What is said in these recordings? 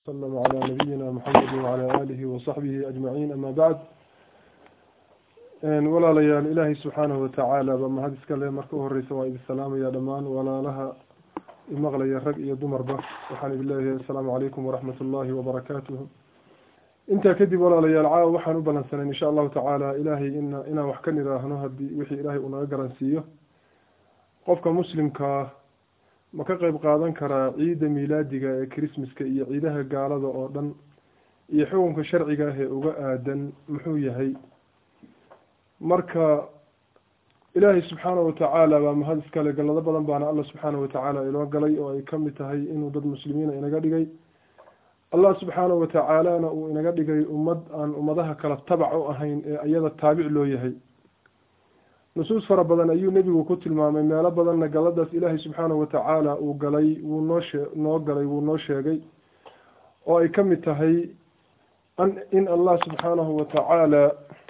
وسلم على نبينا محمد وعلى آله وصحبه أجمعين أما بعد walaalayaal ilaahay subxaanahu watacaala baa mahad iska le marka u horeysa waa idin salaamaya dhammaan walaalaha imaqlaya rag iyo dumarba waxaan idin leeyahay assalaamu calaykum waraxmat ullaahi wabarakaatuhu intaa kadib walaalayaal caawa waxaan u balansanay insha allahu tacaala ilaahay in inaan wax ka nidhaahno haddii wixii ilaahay uu naga garansiiyo qofka muslimkaa ma ka qeyb qaadan karaa ciidda miilaadiga ee christmaska iyo ciidaha gaalada oo dhan iyo xukunka sharciga ah ee uga aadan muxuu yahay marka ilaahay subxaanahu watacaala baa mahad iskale gallado badan baana alla subxaanahu watacaala inoo galay oo ay kamid tahay inuu dad muslimiina inaga dhigay allah subxaanahu watacaalana uu inaga dhigay ummad aan ummadaha kala tabac u ahayn ee iyada taabic loo yahay nusuus fara badan ayuu nebigu ku tilmaamay meelo badanna galladaas ilaahay subxaanahu watacaala uu galay wuu noo shee noo galay wuu noo sheegay oo ay kamid tahay in allah subxaanahu watacaala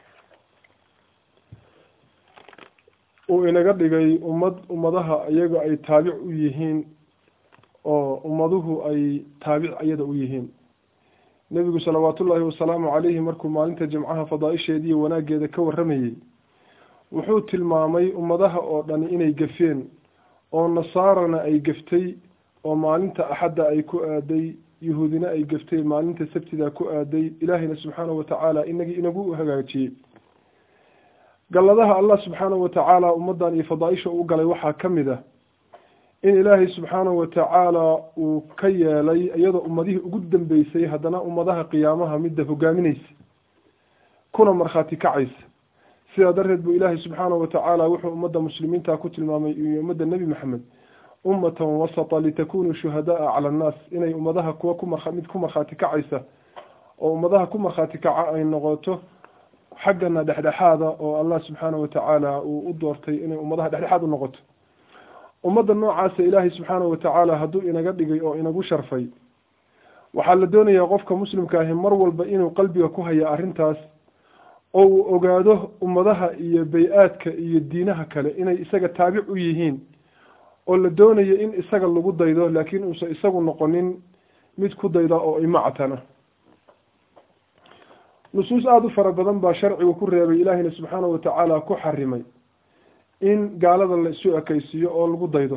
uu inaga dhigay ummad ummadaha iyaga ay taabic u yihiin oo ummaduhu ay taabic iyada u yihiin nebigu salawaatullaahi wasalaamu calayhi markuu maalinta jimcaha fadaa-isheeda iyo wanaaggeeda ka warramayey wuxuu tilmaamay ummadaha oo dhani inay gafeen oo nasaarana ay gaftay oo maalinta axadda ay ku aaday yuhuudina ay gaftay maalinta sabtida ku aaday ilaahayna subxaanahu watacaala inagii inagu hagaajiyey galladaha allah subxaanahu watacaala ummaddan iyo fadaa-isha u galay waxaa ka mid ah in ilaahay subxaanahu watacaala uu ka yeelay iyadoo ummadihii ugu dambeysay haddana ummadaha qiyaamaha midda hogaamineysa kuna markhaati kacaysa sidaa darteed buu ilaahay subxaanahu watacaala wuxuu ummadda muslimiinta ku tilmaamay iyo ummadda nebi maxamed ummatan wasata litakunuu shuhadaa cala annaas inay ummadaha kuwa ku mar mid ku markhaati kacaysa oo ummadaha ku markhaati kaca ay noqoto xaggana dhexdhexaada oo allah subxaanahu watacaala uu u doortay inay ummadaha dhexdhexaad u noqoto ummadda noocaasa ilaahay subxaanahu watacaala hadduu inaga dhigay oo inagu sharfay waxaa la doonayaa qofka muslimka ahi mar walba inuu qalbiga ku haya arrintaas oo uu ogaado ummadaha iyo bay-aadka iyo diinaha kale inay isaga taabic u yihiin oo la doonayo in isaga lagu daydo laakiin uusan isagu noqonin mid ku dayda oo imactana nusuus aada u fara badan baa sharcigu ku reebay ilaahayna subxaanahu watacaala ku xarimay in gaalada la isu ekeysiiyo oo lagu daydo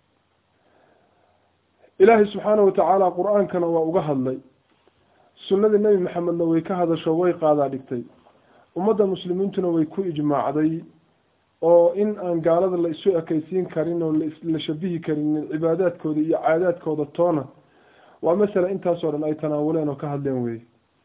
ilaahay subxaanahu watacaala qur-aankana waa uga hadlay sunnadii nebi maxamedna way ka hadasho way qaadaa dhigtay ummadda muslimiintuna way ku ijmaacday oo in aan gaalada la isu ekeysiin karin oo la shabihi karin cibaadaadkooda iyo caadaadkooda toona waa masala intaasoo dhan ay tanaawuleen oo ka hadleen weye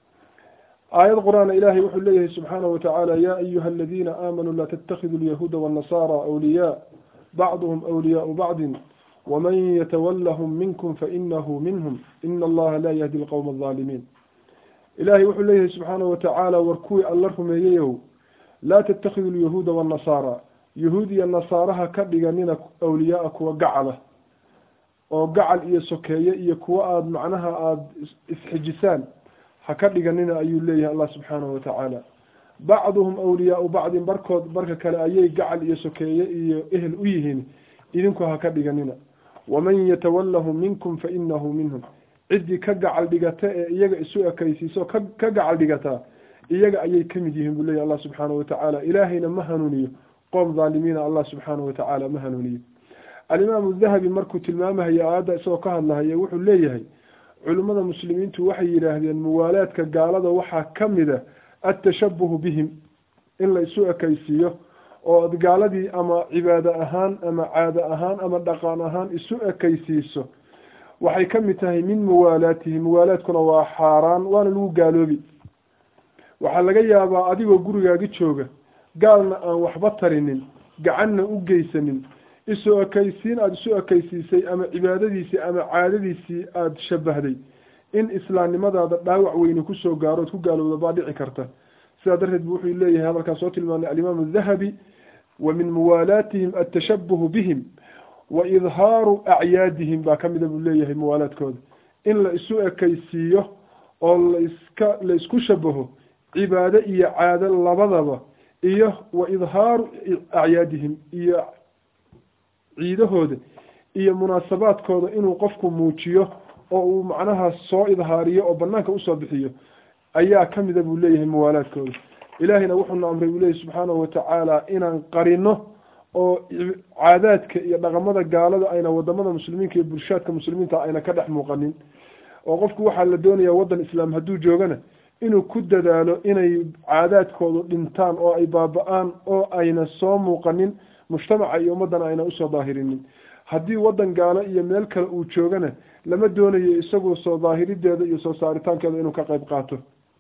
aayad qur-aana ilaahay wuxuu leeyahay subxaanahu watacaala yaa ayuha aladiina aamanuu laa tatakhidu lyahuuda waannasaara awliyaa bacduhum awliyaau bacdin waman yatawallahum minkum fainahu minhum ina allaha laa yahdi lqowma aldaalimiin ilaahay wuxuu leeyahay subxaanahu watacaala war kuwii alla rumeeyeyow laa tatakhidu lyahuuda waannasaara yahuud iyo nasaaraha ka dhiganina awliyaaa kuwa gacala oo gacal iyo sokeeye iyo kuwa aada macnaha aada isxijisaan ha ka dhiganina ayuu leeyahay allah subxaanahu watacaala bacduhum awliyaau bacdin barkood barka kale ayay gacal iyo sokeeye iyo ehel u yihiin idinku ha ka dhiganina waman yatawallahu minkum fa inahu minhum ciddii ka gacal dhigata ee iyaga isu ekeysiiso ka ka gacal dhigataa iyaga ayay kamid yihiin buu leyahy allah subxaanahu watacaala ilaahayna ma hanuuniyo qoom dhaalimiina allah subxaanahu watacaala ma hanuuniyo alimaamu dahabi markuu tilmaamahayo aayadda isagoo ka hadlahaya wuxuu leeyahay culimmada muslimiintu waxay yidhaahdeen muwaalaadka gaalada waxaa ka mid a atashabuhu bihim in la isu ekeysiiyo oo ad gaaladii ama cibaado ahaan ama caado ahaan ama dhaqan ahaan isu ekeysiiso waxay ka mid tahay min muwaalaatihi muwaalaadkuna waa xaaraan waana lagu gaaloobi waxaa laga yaabaa adigoo gurigaagi jooga gaalna aan waxba tarinin gacanna u geysanin isu ekeysiin aada isu ekeysiisay ama cibaadadiisii ama caadadiisii aada shabahday in islaamnimadaada dhaawac weyne kusoo gaaro ood ku gaalowda baa dhici karta sidaa darteed bu wuxuu leeyahay hadalkaan soo tilmaanay alimaamu dahabi wa min muwaalaatihim atashabuhu bihim wa idhaaru acyaadihim baa kamida buu leeyahay muwaalaadkooda in la isu ekeysiiyo oo laiska la isku shabaho cibaado iyo caado labadaba iyo wa idhaaru acyaadihim iyo ciidahooda iyo munaasabaadkooda inuu qofku muujiyo oo uu macnaha soo idhaariyo oo banaanka usoo bixiyo ayaa kamida buu leeyahay muwaalaadkooda ilaahayna wuxuuna amray buu leeyahy subxaanahu watacaala inaan qarino oo caadaadka iyo dhaqamada gaalada ayna wadamada muslimiinka iyo bulshaadka muslimiinta ayna ka dhex muuqanin oo qofku waxaa la doonaya waddan islaam hadduu joogana inuu ku dadaalo inay caadaadkoodu dhintaan oo ay baaba-aan oo ayna soo muuqanin mujtamaca iyo ummaddana ayna usoo daahirinin haddii waddan gaalo iyo meel kale uu joogana lama doonayo isagu soo daahirideeda iyo soo saaritaankeeda inuu ka qayb qaato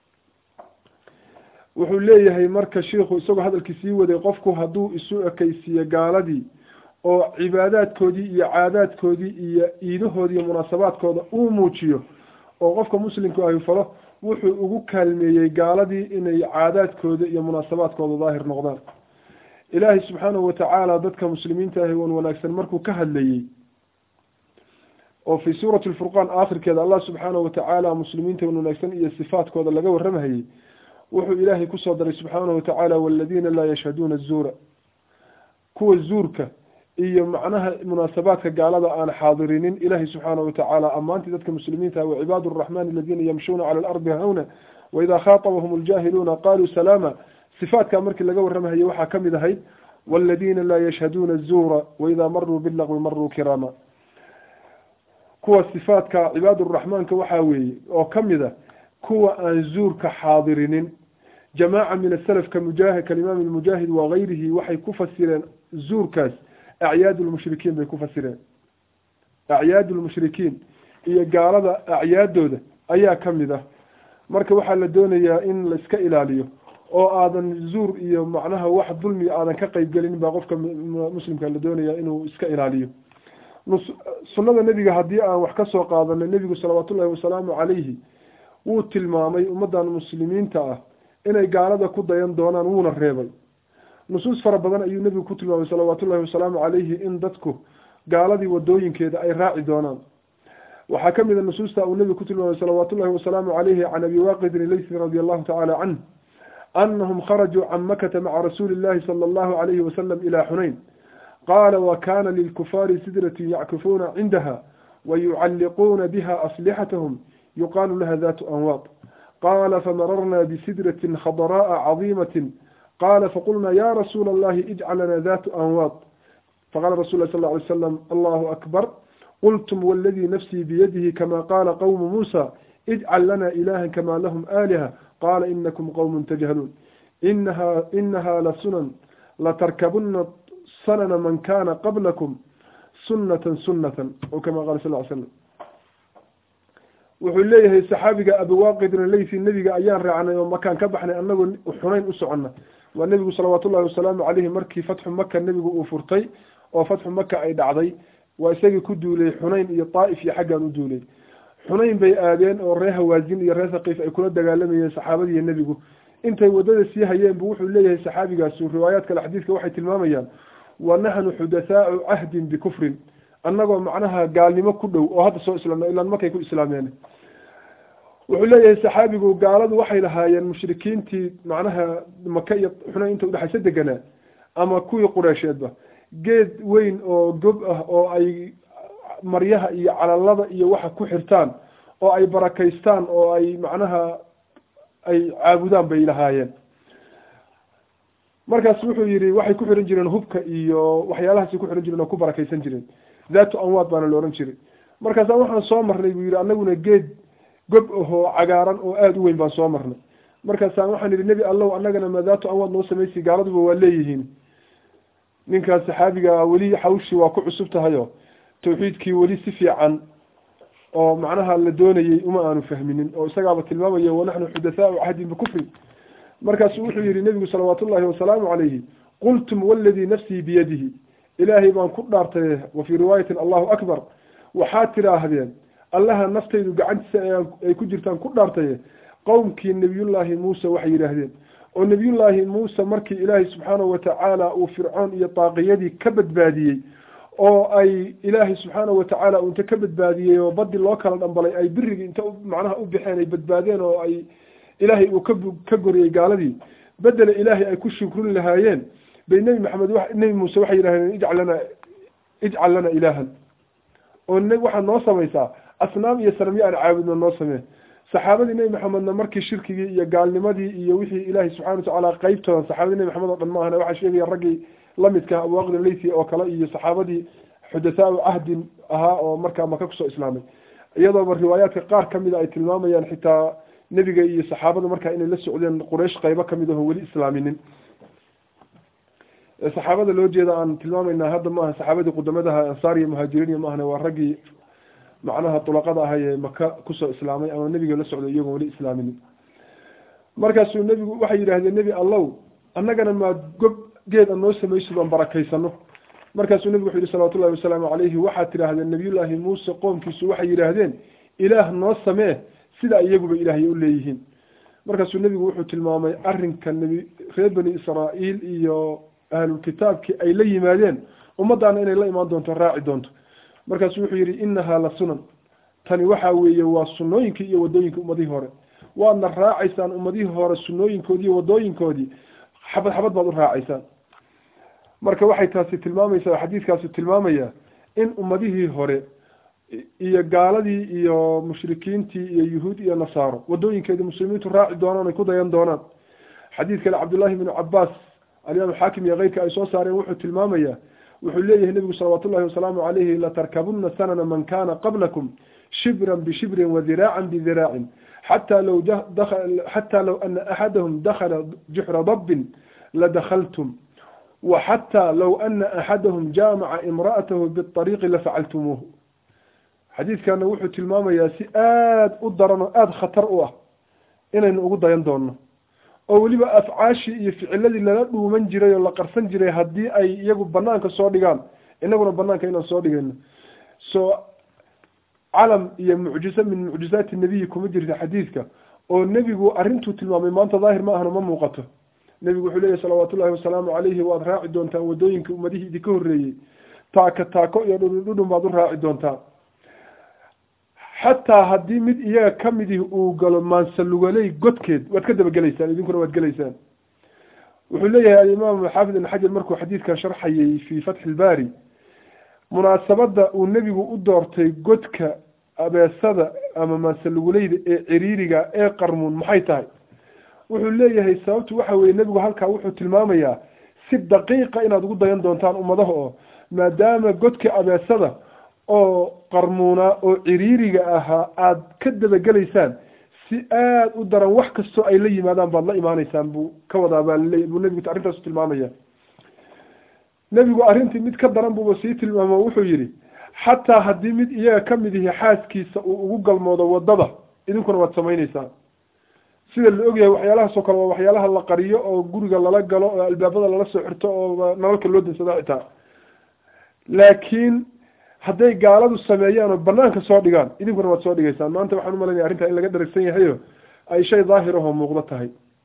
wuxuu leeyahay marka shiikhu isagoo hadalkii sii waday qofku hadduu isu ekaysiiyo gaaladii oo cibaadaadkoodii iyo caadaadkoodii iyo iidahoodii iyo munaasabaadkooda uu muujiyo oo qofka muslimku ahi falo wuxuu ugu kaalmeeyey gaaladii inay caadaadkooda iyo munaasabaadkooda daahir noqdaan ilaahay subxaanahu watacaala dadka muslimiinta ahi wan wanaagsan markuu ka hadlayey oo fii suurati lfurqaan aakhirkeeda allah subxaanahu watacaala muslimiinta wan wanaagsan iyo sifaadkooda laga warramahayey wuxuu ilaahay kusoo daray subxaanahu watacaala waladiina laa yashhaduuna azuura kuwa zuurka iyo macnaha munaasabaadka gaalada aan xaadirinin ilaahay subxaanahu watacaala ammaantii dadka muslimiinta wa cibaadu araxmani aladiina yamshuuna cala alardi hawna waidaa khaatabahum aljaahiluuna qaluu salaama sifaadkaa markii laga warramahaye waxaa kamid ahayd waladiina laa yashhaduuna azuura waidaa maruu bilagwi maruu kiraama kuwa sifaadka cibaaduraxmaanka waxaa weeye oo kamid a kuwa aan zuurka xaadirinin jamaaca min asalaf ka mujaahid kalimaam lmujaahid wagayrihi waxay ku fasireen zuurkaas acyaad lmushrikiin bay ku fasireen acyaad lmushrikiin iyo gaalada acyaadooda ayaa kamid ah marka waxaa la doonayaa in la iska ilaaliyo oo aadan zuur iyo macnaha wax dulmiga aadan ka qeybgelin baa qofka muslimka la doonaya inuu iska ilaaliyo sunnada nebiga haddii aan wax kasoo qaadano nebigu salawaat ullahi wasalaamu calayhi wuu tilmaamay ummadan muslimiinta ah inay gaalada ku dayan doonaan wuuna reebay nusuus fara badan ayuu nebigu ku tilmaamay salawaat ullahi wasalaamu calayhi in dadku gaaladii wadooyinkeeda ay raaci doonaan waxaa kamid a nusuusta uu nebigu ku tilmaamay salawaat ullahi wasalaamu calayhi can abi waaqidin ilaysi radi allahu tacala canh anahum kharajuu can makata maca rasuuli illahi sala allahu alayhi wasalam ila xunayn qaala wakana lilkufaari sidratun yackifuuna cindaha wayucalliquuna biha aslixatahum yuqaalu laha datu anwaad qaala famararna bisidratin khadraa'a cadiimatin qaala faqulna ya rasuula allahi ijcal lana datu anwaad faqala rasul lah sal ly slam allahu akbar qultum waladii nafsii biyadihi kama qaala qawmu muusa ijcal lana ilaha kama lahum aaliha qaala inakum qowmun tajhaluun inaha inaha lasunan latarkabuna sanana man kana qablakum sunatan sunatan o kama qala sal ly slam wuxuu leeyahay saxaabiga abiwaaqidin leysi nebiga ayaan raacnay oo makaan ka baxnay anagoo xunayn u socona waa nebigu salawaat ullahi wasalaamu caleyhi markii fatxu maka nebigu uu furtay oo fatxu maka ay dhacday waa isagii ku duulay xunayn iyo daa'if iyo xaggaan u duulay xunayn bay aadeen oo ree hawaazin iyo ree thaqiif ay kula dagaalamayeen saxaabadiiyo nebigu intay waddada sii hayeen bu wuxuu leeyahay saxaabigaasu riwaayaad kale xadiidka waxay tilmaamayaan wa naxnu xudathaau cahdin bikufrin annagoo macnaha gaalnimo ku dhow oo hadda soo islaamna ilaan markay ku islaameen wuxuu leeyahay saxaabigu gaaladu waxay lahaayeen mushrikiintii macnaha maka iyo xunayn inta udhexaysa deganaa ama kuwii qureysheedba geed weyn oo gob ah oo ay maryaha iyo calalada iyo waxa ku xirtaan oo ay barakaystaan oo ay macnaha ay caabudaan bay lahaayeen markaas wuxuu yihi waxay ku xiran jireen hubka iyo waxyaalahaasay ku xiran jireen oo ku barakaysan jireen dhatu anwaad baana la ohan jiray markaasa waxaan soo marnay buu yihi anaguna geed gob ahoo cagaaran oo aada u weyn baan soo marnay markaasaan waxaan yihi nebi allow annagana ma dhatu anwaad noo samaysi gaaladuba waa leeyihiin ninkaas saxaabiga weli xawshii waa ku cusub tahayo tawxiidkii weli si fiican oo macnaha la doonayey uma aanu fahminin oo isagaaba tilmaamayo wanaxnu xudathaau cahdin bikufri markaasu wuxuu yihi nebigu salawaat ullahi wasalaamu calayhi qultum waladii nafsii biyadihi ilaahay baan ku dhaartay wa fii riwaayatin allahu akbar waxaad tidhaahdeen allaha naftaydu gacantiisa ay ku jirtaan ku dhaartaye qowmkii nebiyullaahi muuse waxay yidhaahdeen oo nebiyullaahi muuse markii ilaahay subxaanahu watacaala uu fircoon iyo daaqiyadii ka badbaadiyey oo ay ilaahay subxaanahu watacaala uu inta ka badbaadiyey oo badi loo kala dhambalay ay birigii inta macnaha u baxeen ay badbaadeen oo ay ilaahay uu ka ka goriyey gaaladii bedela ilaahay ay ku shukrin lahaayeen bay nebi maxamed nebi muuse waxay yidhahdeen ijcal lana ijcal lana ilaahan oo waxaad noo samaysaa asnaam iyo sanamyo aan caabudno noo samee saxaabadii nebi maxamedna markii shirkigii iyo gaalnimadii iyo wixii ilaahay subxana watacaala qeybtoodan saxaabadii nebi maxamed oo dhan maahana waxaa sheegaya raggii lamidka abubakr leythi oo kale iyo saxaabadii xudathaau cahdin ahaa oo markaa maka kusoo islaamay iyadooba riwaayaadka qaar kamida ay tilmaamayaan xitaa nebiga iyo saxaabada markaa inay la socdeen quraysh qeybo kamid aho weli islaaminin saxaabada loo jeeda aan tilmaamaynaa hadda maaha saxaabadii qudamadaha ansaar iyo muhaajiriin iyo maahane waa raggii macnaha tulaqada ahay ee maka kusoo islaamay ama nebiga la socday iyagoon weli islaaminin markaasuu nebigu waxay yidhaahdeen nebi allow annagana maad gob geed an noo samaysid oon barakaysano markaasuu nebigu wuxu yihi salawatullahi wasalaamu calayhi waxaad tidhaahdeen nabiyullaahi muuse qoomkiisu waxay yidhaahdeen ilaah noo samee sida iyaguba ilaahay u leeyihiin markaasuu nebigu wuxuu tilmaamay arrinka nebi reer bani israa'iil iyo ahlulkitaabkii ay la yimaadeen ummaddaana inay la imaan doonto raaci doonto markaasuu wuxuu yidhi innahaa la sunan tani waxa weeye waa sunnooyinkii iyo waddooyinkii ummadihii hore waadna raacaysaan ummadihii hore sunnooyinkoodii iyo waddooyinkoodii xabad xabad baad u raacaysaan marka waxay taasi tilmaamaysaa xadiidkaasi tilmaamaya in ummadihii hore iyo gaaladii iyo mushrikiintii iyo yuhuud iyo nasaaro waddooyinkeedii muslimiintu raaci doonaan ay ku dayan doonaan xadiid kale cabdullaahi bnu cabaas alimaam xaakim iyo keyrka ay soo saareen wuxuu tilmaamayaa wuxuu leeyahay nebigu salawaat ullahi wasalaamu calayhi latarkabunna sanana man kana qablakum shibran bishibrin wadiraacan bidiraacin xataa law xataa law ana axadahum dakhala juxra dabbin ladakaltum waxataa law ana axadahum jaamaca imra'atahu biariiqi lafacaltumuuhu xadiidkana wuxuu tilmaamayaa si aada u daran oo aada khatar u ah inaynu ugu dayan doonno oo weliba afcaashii iyo ficiladii lala dhuuman jiray oo la qarsan jiray haddii ay iyagu banaanka soo dhigaan inaguna banaanka inaan soo dhigayno so calam iyo mucjizo min mucjizaati nebiyi kuma jirta xadiidka oo nebigu arrintuu tilmaamay maanta daahir ma ahna ma muuqato nebigu wuxuu leeyahy salawaat ullahi wasalaamu calayhi waad raaci doontaan waddooyinka ummadihii idinka horreeyey taaka taako iyo dhudhun baad u raaci doontaan xataa haddii mid iyaga kamidii uu galo maansalugaley godkeed waad ka dabagelaysaan idinkuna waad gelaysaan wuxuu leeyahay alimaam xaafid ibn xajar markuu xadiidkan sharxayay fii fatxi ilbaari munaasabada uu nebigu u doortay godka abeesada ama maansaluguleyda ee ciriiriga ee qarmuun maxay tahay wuxuu leeyahay sababtu waxa weye nebigu halkaa wuxuu tilmaamayaa si daqiiqa inaad ugu dayan doontaan ummadaha oo maadaama godka abeesada oo qarmuunaa oo ciriiriga ahaa aada ka dabagelaysaan si aada u daran wax kastoo ay la yimaadaan baad la imaanaysaan buu ka wadaa baa laleeya buu nebigu arrintaasu tilmaamaya nebigu arrintii mid ka daran buuba sii tilmaamo wuxuu yidhi xataa haddii mid iyaga kamid ihi xaaskiisa uu ugu galmoodo waddada idinkuna waad samaynaysaan sida la ogyahay waxyaalahaasoo kale waa waxyaalaha la qariyo oo guriga lala galo oo albaabada lala soo xirto oo nalalka loo dansado xitaa laakiin hadday gaaladu sameeyaan oo banaanka soo dhigaan idinkuna waad soo dhigaysaan maanta waxaan umalanaya arrintaa in laga dharagsan yahayo ay shay daahir ahoo muuqdo tahay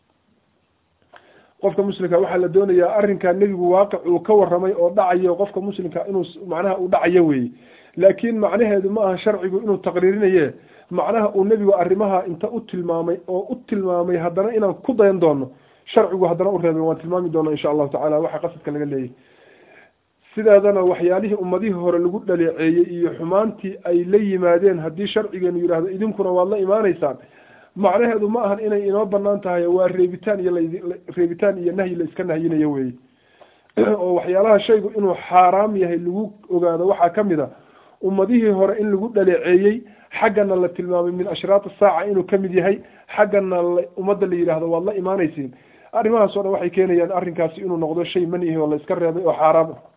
qofka muslimka waxaa la doonayaa arrinkaa nebigu waaqic uu ka waramay oo dhacayo qofka muslimka inuu macnaha uu dhacayo weeye laakiin macnaheedu ma aha sharcigu inuu taqriirinaye macnaha uu nebigu arrimaha inta u tilmaamay oo u tilmaamay haddana inaan ku dayan doono sharcigu haddana u reebay waan tilmaami doona insha allahu tacala waxa qasadka laga leeyahy sideedana waxyaalihii ummadihii hore lagu dhaleeceeyey iyo xumaantii ay la yimaadeen haddii sharcigeenu yidhaahdo idinkuna waad la imaanaysaan macnaheedu ma ahan inay inoo banaan tahay waa reebitaan iyo reebitaan iyo nahyi la iska nahyinayo weeye oo waxyaalaha shaygu inuu xaaraam yahay lagu ogaado waxaa kamid a ummadihii hore in lagu dhaleeceeyey xaggana la tilmaamay min ashraat saaca inuu kamid yahay xaggana ummadda la yidhaahdo waad la imaanaysiin arrimahaas o dhan waxay keenayaan arrinkaasi inuu noqdo shay manihi oo la iska reebay oo xaaraam ah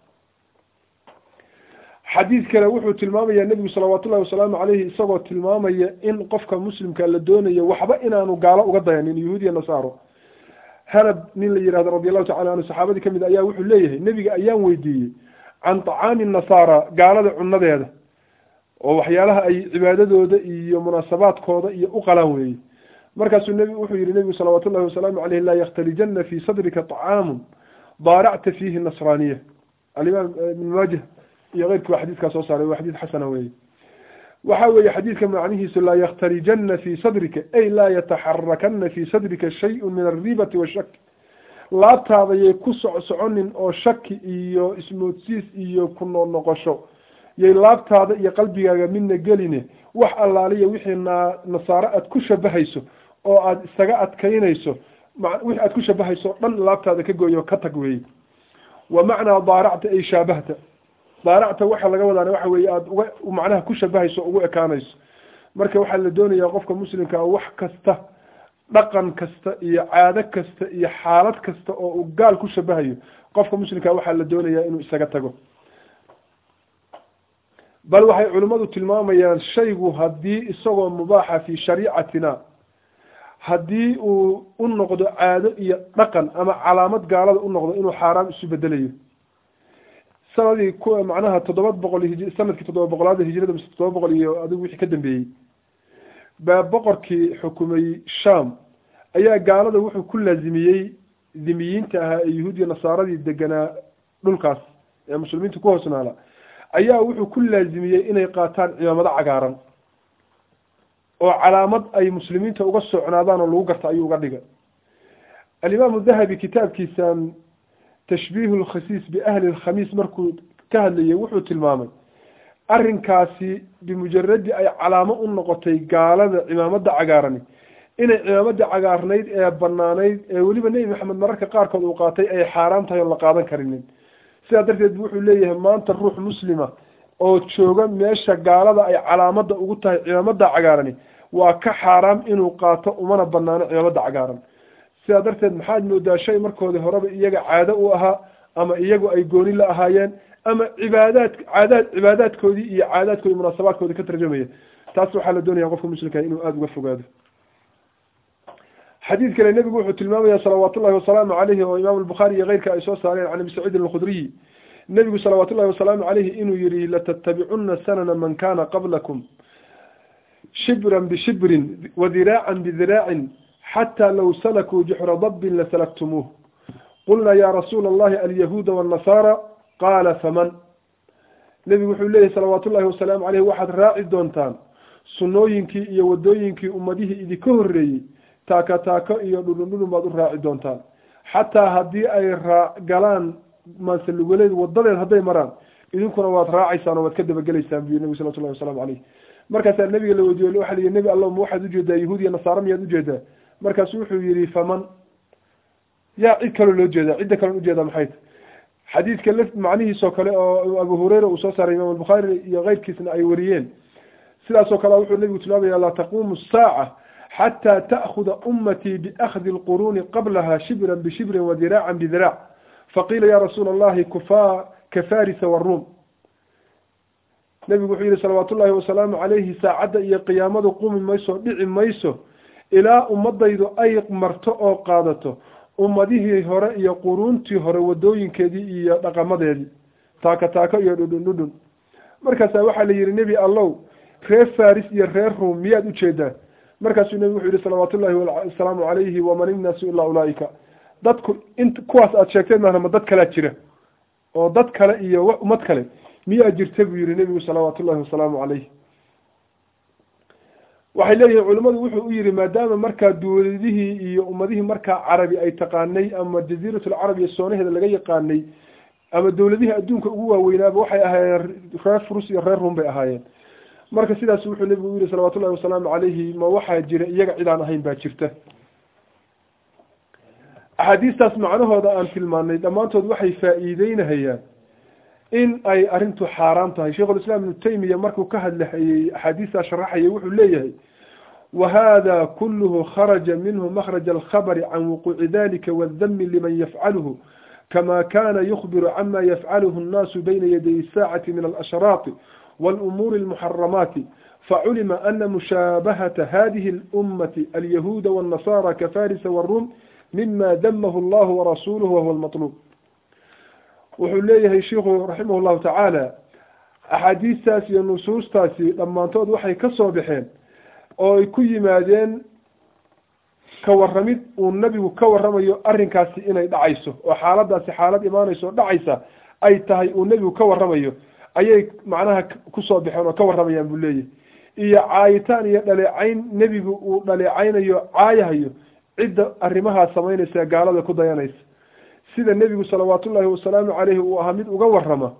xadiid kale wuxuu tilmaamaya nebigu salawaatullahi wasalaamu caleyhi isagoo tilmaamaya in qofka muslimka la doonayo waxba inaanu gaalo uga dayanin yahuud iyo nasaaro hanab nin la yihahdo radi allahu tacala anhu saxaabadii kamid ayaa wuxuu leeyahay nebiga ayaan weydiiyey can tacaami nasaara gaalada cunadeeda oo waxyaalaha ay cibaadadooda iyo munaasabaadkooda iyo u qalaan weeye markaasuu nbi wuxuu yihi nebigu salawaatu llahi wasalaamu caleyh laa yakhtalijanna fii sadrika طacaamun daaracta fiihi nasraaniya alimaam ibn maajah iyo keyrkii waa xadiidkaa soo saaray waa xadiid xasana weeye waxa weeye xadiidka macnihiisu laa yakhtalijanna fii sadrika ay laa yataxarakana fii sadrika shayun min alribati washak laabtaadayay ku soc soconin oo shaki iyo ismoodsiis iyo ku noqnoqosho yay laabtaada iyo qalbigaaga midna geline wax allaaliya wixii na nasaaro aad ku shabahayso oo aada isaga adkaynayso wixii aad ku shabahayso o dhan laabtaada ka gooyo ka tag weeye wa macnaa daaracta ay shaabahta daaracta waxa laga wadaana waxa weeye aada uga macnaha ku shabahayso ugu ekaanayso marka waxaa la doonayaa qofka muslimkaa wax kasta dhaqan kasta iyo caado kasta iyo xaalad kasta oo uu gaal ku shabahayo qofka muslimkaa waxaa la doonayaa inuu isaga tago bal waxay culimmadu tilmaamayaan shaygu haddii isagoo mubaaxa fi shariicatina haddii uu u noqdo caado iyo dhaqan ama calaamad gaalada u noqdo inuu xaaraam isu bedelayo sanadii ku macnaha toddoba boqol hij sanadkii toddoba boqolaada hijrada mise toddoba boqol iyo adigu wixii ka dambeeyey baa boqorkii xukumay sham ayaa gaalada wuxuu ku laazimiyey dhimiyiinta ahaa ee yahuudiya nasaaradii deganaa dhulkaas ee muslimiinta ku hoosnaala ayaa wuxuu ku laazimiyey inay qaataan cimaamado cagaaran oo calaamad ay muslimiinta uga socnaadaan oo lagu garta ayuu uga dhigay alimaamu dahabi kitaabkiisan tashbiihu lkhasiis biahli lkhamiis markuu ka hadlayay wuxuu tilmaamay arrinkaasi bimujaradi ay calaamo u noqotay gaalada cimaamada cagaarani inay cimaamada cagaarnayd ee banaanayd ee weliba nebi maxamed mararka qaarkood uu qaatay ay xaaraam tahay oon la qaadan karinin sidaa darteed bu wuxuu leeyahay maanta ruux muslima oo jooga meesha gaalada ay calaamada ugu tahay cimaamada cagaarani waa ka xaaraam inuu qaato umana banaano cimaamada cagaaran sidaa darteed maxaad moodaa shay markoodii horeba iyaga caado u ahaa ama iyagu ay gooni la ahaayeen ama cibaadaad caadaad cibaadaadkoodii iyo caadaadkoodii munaasabaadkoodii ka tarjamaya taas waxaa la doonaya qofka muslimka inuu aada uga fogaado xadiid kale nebigu wuxuu tilmaamaya salawaat ullahi wasalaamu caleyhi oo imaamu albukhaari iyo keyrka ay soo saareen can abi saciidin alkhudriyi nebigu salawaat ullahi wasalaamu caleyhi inuu yihi latattabicuna sanana man kana qablakum shibran bishibrin wadiraacan bidiraacin xatى low salakuu juxra dabin lasalktumuuh qulna ya rasuula allahi alyahuuda wاnnasaara qaala faman nebigu wuxuu leeyahy salawaatu ullahi wasalaamu caleyh waxaad raaci doontaan sunnooyinkii iyo wadooyinkii ummadihii idinka horreeyey taaka taako iyo dhudhundhudhun baad u raaci doontaan xataa haddii ay raa galaan maansalugaleed wadadeed hadday maraan idinkuna waad raacaysaan oo waad ka dabagelaysaan buyu nebigu salawatu llahi waslamu caleyh markaasaa nabiga la weydiiye waxa la yihi nebi allah ma waxaad ujeedaa yahuud iyo nasaara miyaad ujeedaa markaasu wuxuu yihi faman yaa cid kaloo loo jeedaa cidda kaloon ujeedaa maxay ta xadiidka l macnihiisoo kale oo abu hureyra uu soo saaray imaam albukhaari iyo keyrkiisna ay wariyeen sidaasoo kale wuxuu nebigu tilmaamaya laa taquumu saaca xataa ta'khuda ummatii biakhdi lquruuni qablaha shibran bishibrin wadiraacan bidiraac faqiila ya rasuula allahi kufa kafarisa waruum nebigu wuxuu yihi salawaat ullahi wasalaamu caleyhi saacadda iyo qiyaamadu qumi mayso dhici mayso ilaa ummadaydu ay marto oo qaadato ummadihii hore iyo quruuntii hore wadooyinkeedii iyo dhaqamadeedii taaka taako iyo dhudhun dhudhun markaasaa waxaa la yihi nebi allow reer faris iyo reer ruum miyaad ujeedaa markaasuu nebigu wuxuu yihi salawaat ullahi wasalaamu calayhi waman innaasu ilaa ulaaika dadku int kuwaas aada sheegteen maahna ma dad kalea jira oo dad kale iyo ummad kale miyaa jirta buu yihi nebigu salawaat ullahi wasalaamu calayh waxay leeyihiin culimmadu wuxuu u yihi maadaama markaa dowladihii iyo ummadihii markaa carabi ay taqaanay ama jaziiratulcarab iyo soonaheeda laga yaqaanay ama dowladihii adduunka ugu waaweynaaba waxay ahaayeen reer furus iyo reer rum bay ahaayeen marka sidaas wuxuu nebigu u yihi salawatu llahi wasalaamu calayhi ma waxaa jira iyaga cid aan ahayn baa jirta axaadiistaas macnahooda aan tilmaanay dhammaantood waxay faa-iideynahayaan in ay arrintu xaaraam tahay sheikhulislaam ibnu taymiya markuu ka hadlahayey axaadiistaa sharaxayay wuxuu leeyahay wahada kuluhu kharaja minhu makhraja alkhabari can wuquuci dalika waaldami liman yafcaluhu kama kana yukhbiru cama yafcaluhu annaasu bayna yaday saacati min alashraaqi wاlumuuri almuxaramaati faculima ana mushaabahata hadihi اlummati alyahuuda wاnnasara kafarisa wاrum mima damahu allahu warasuluhu wahuwa lmaطluub wuxuu leeyahay shiku raximah llahu tacaala axaadiistaas iyo nusuustaasi dhammaantood waxay ka soo baxeen oo ay ku yimaadeen ka warramid uu nebigu ka warramayo arrinkaasi inay dhacayso oo xaaladaasi xaalad imaanayso oo dhacaysa ay tahay uu nebigu ka warramayo ayay macnaha kusoo baxeen oo ka warramayaan buu leeyahay iyo caayitaan iyo dhaleecayn nebigu uu dhaleecaynayo caayahayo cidda arrimahaas samaynaysa gaalada ku dayanaysa sida nebigu salawaatullaahi wasalaamu caleyhi uu ahaa mid uga warrama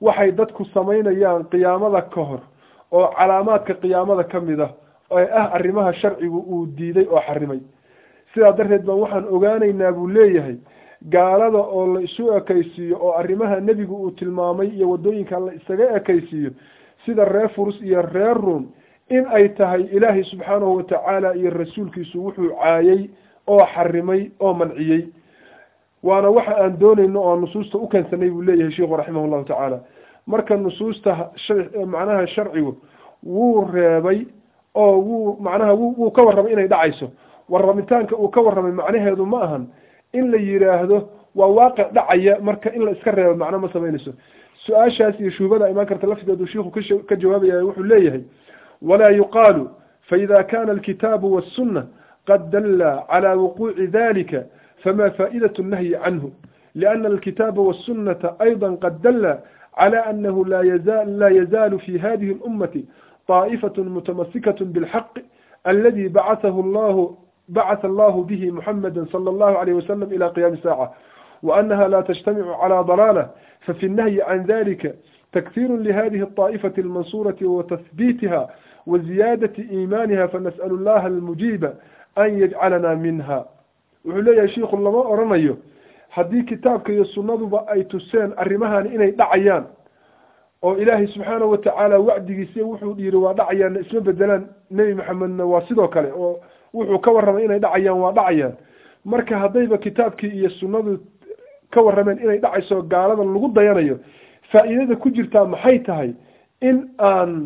waxay dadku samaynayaan qiyaamada ka hor oo calaamaadka qiyaamada ka mid ah ee ah arrimaha sharcigu uu diiday oo xarimay sidaa darteed baan waxaan ogaanaynaa buu leeyahay gaalada oo la isu ekaysiiyo oo arrimaha nebigu uu tilmaamay iyo waddooyinka la isaga ekaysiiyo sida reer furus iyo reer ruom in ay tahay ilaahay subxaanahu watacaala iyo rasuulkiisu wuxuu caayay oo xarimay oo manciyey waana waxa aan doonayno oo nusuusta u keensanay buu leeyahay sheikhu raximah llahu tacaala marka nusuusta macnaha sharcigu wuu reebay oo wuu macnaha wuu ka warramay inay dhacayso warramitaanka uu ka warramay macnaheedu ma ahan in la yidhaahdo waa waaqic dhacaya marka in la iska reebo macno ma samaynayso su-aashaas iyo shuubada imaan karta lafteedu shiiku ka jawaabaya wuxuu leeyahay walaa yuqaalu faida kana alkitaabu waasuna qad dalla cala wuquuci dalika fama faa'idaة الnahyi canhu liأna alkitaaba wالsunata ayضa qad dalla clى anahu la yazaalu fi hadihi اlummati طaa'ifaة mutamasikaة bاlxaq aladi bacaثahu llahu bacث allahu bihi muxamada slى اllahu عalيه waslm ilى qiyami الsاacة وأنها لا تجتمع على ضلالة ففي النهي عن ذلك تكثير لهذه الطائفة المنصورة وتثبيتها وزيادة إيمانها فنسأل الله المجيب أن يجعلنا منها وحليا شيخ لما أرنيه haddii kitaabka iyo sunnaduba ay tuseen arrimahan inay dhacayaan oo ilaahay subxaanahu watacaala wacdigiisa wuxuu yiri waa dhacayaan isma bedelaan nebi maxamedna waa sidoo kale oo wuxuu ka warramay inay dhacayaan waa dhacayaan marka haddayba kitaabkii iyo sunnadu ka warrameen inay dhacayso gaalada lagu dayanayo faa'iidada ku jirtaa maxay tahay in aan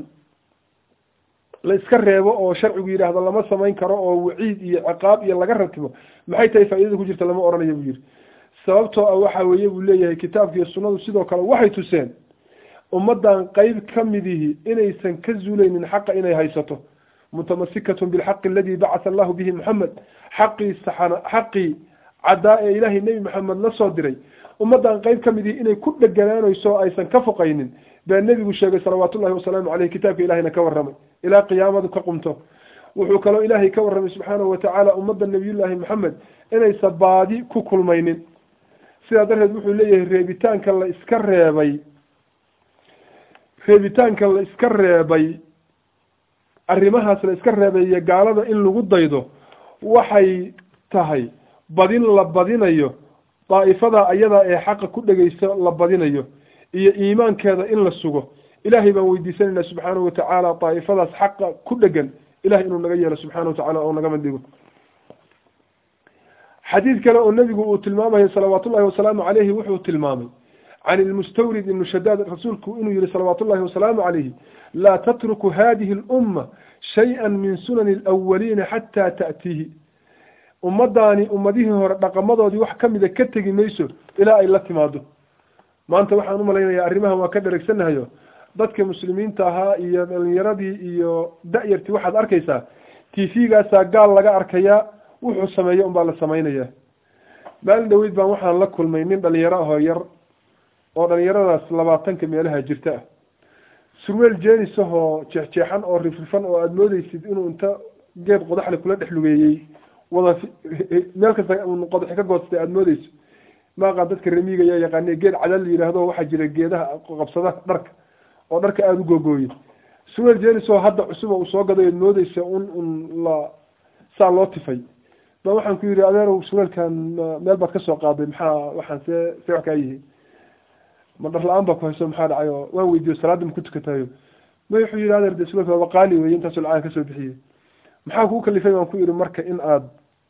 la iska reebo oo sharcigu yidhaahdo lama samayn karo oo waciid iyo ciqaab iyo laga ratibo maxay tahay faa'iidada ku jirta lama oranayo buu yidhi sababtoo ah waxa weeye buu leeyahay kitaabka iyo sunnadu sidoo kale waxay tuseen ummaddan qeyb ka midihi inaysan ka zuulaynin xaqa inay haysato mutamasikatun bilxaqi aladi bacatha allahu bihi moxamed xaqii saxana xaqii caddaa ee ilaahay nebi maxamed la soo diray ummaddan qeyb ka midihi inay ku dheganaanayso o aysan ka foqaynin baa nebigu sheegay salawaatullahi wasalaamu caleyh kitaabka ilahayna ka warramay ilaa qiyaamadu ka qumto wuxuu kaloo ilaahay ka warramay subxaanahu watacaala ummadda nebiyullaahi moxamed inaysan baadi ku kulmaynin sidaa darteed wuxuu leeyahay reebitaanka la iska reebay reebitaanka la iska reebay arrimahaas la iska reebayo gaalada in lagu daydo waxay tahay badin la badinayo daa'ifada ayada ee xaqa ku dhegeyso la badinayo iyo iimaankeeda in la sugo ilaahay baan weydiisanaynaa subxaanahu watacaala daa'ifadaas xaqa ku dhegan ilahay inuu naga yeelo subxana watacala oo naga mandhigo xadiid kale oo nebigu uu tilmaamayo salawaatu ullahi wasalaamu caleyhi wuxuu tilmaamay can ilmustawrid ibnu shadaad rasuulku inuu yihi salawaatu ullahi wasalaamu calayhi laa tatruku hadihi alumma shay-an min sunani alawaliina xataa ta'tiihi ummadaani ummadihii hore dhaqamadoodii wax ka mida ka tegi mayso ilaa ay la timaado maanta waxaan umalaynayaa arrimahan waa ka dheregsanahayo dadka muslimiinta ahaa iyo dhalinyaradii iyo da-yartii waxaad arkaysaa t v-gaasaa gaal laga arkayaa wuxuu sameeyo unbaa la samaynayaa maalin dhaweyd baan waxaan la kulmay nin dhalinyaro ahoo yar oo dhalinyaradaas labaatanka meelaha jirta ah surweel jenis ahoo jeexjeexan oo rifrifan oo aada moodeysid inuu inta geed qodaxle kula dhex lugeeyey wada meel kasta qodaxi ka goostay aada moodeyso maaqaan dadka remiga ayaa yaqaane geed cadal la yidhaahdo waxaa jira geedaha qabsada dharka oo dharka aada u googooye surweel jenis oo hadda cusub oo uu soo gaday ad moodeysa un un la saa loo tifay ba waxaan ku yidhi adeerow surweelkan meel baad kasoo qaaday maxaa waxaan see see wax kaa yihi ma dhar la-aan baa ku hayso maxaa dhacay oo waan weydiiyo salaadda ma ku tukatayo ma wuxuu yidhi adeer de surweelka waaba qaali weye intaasoo lacaan kasoo bixiyey maxaa kuu kalifay baan ku yidhi marka in aad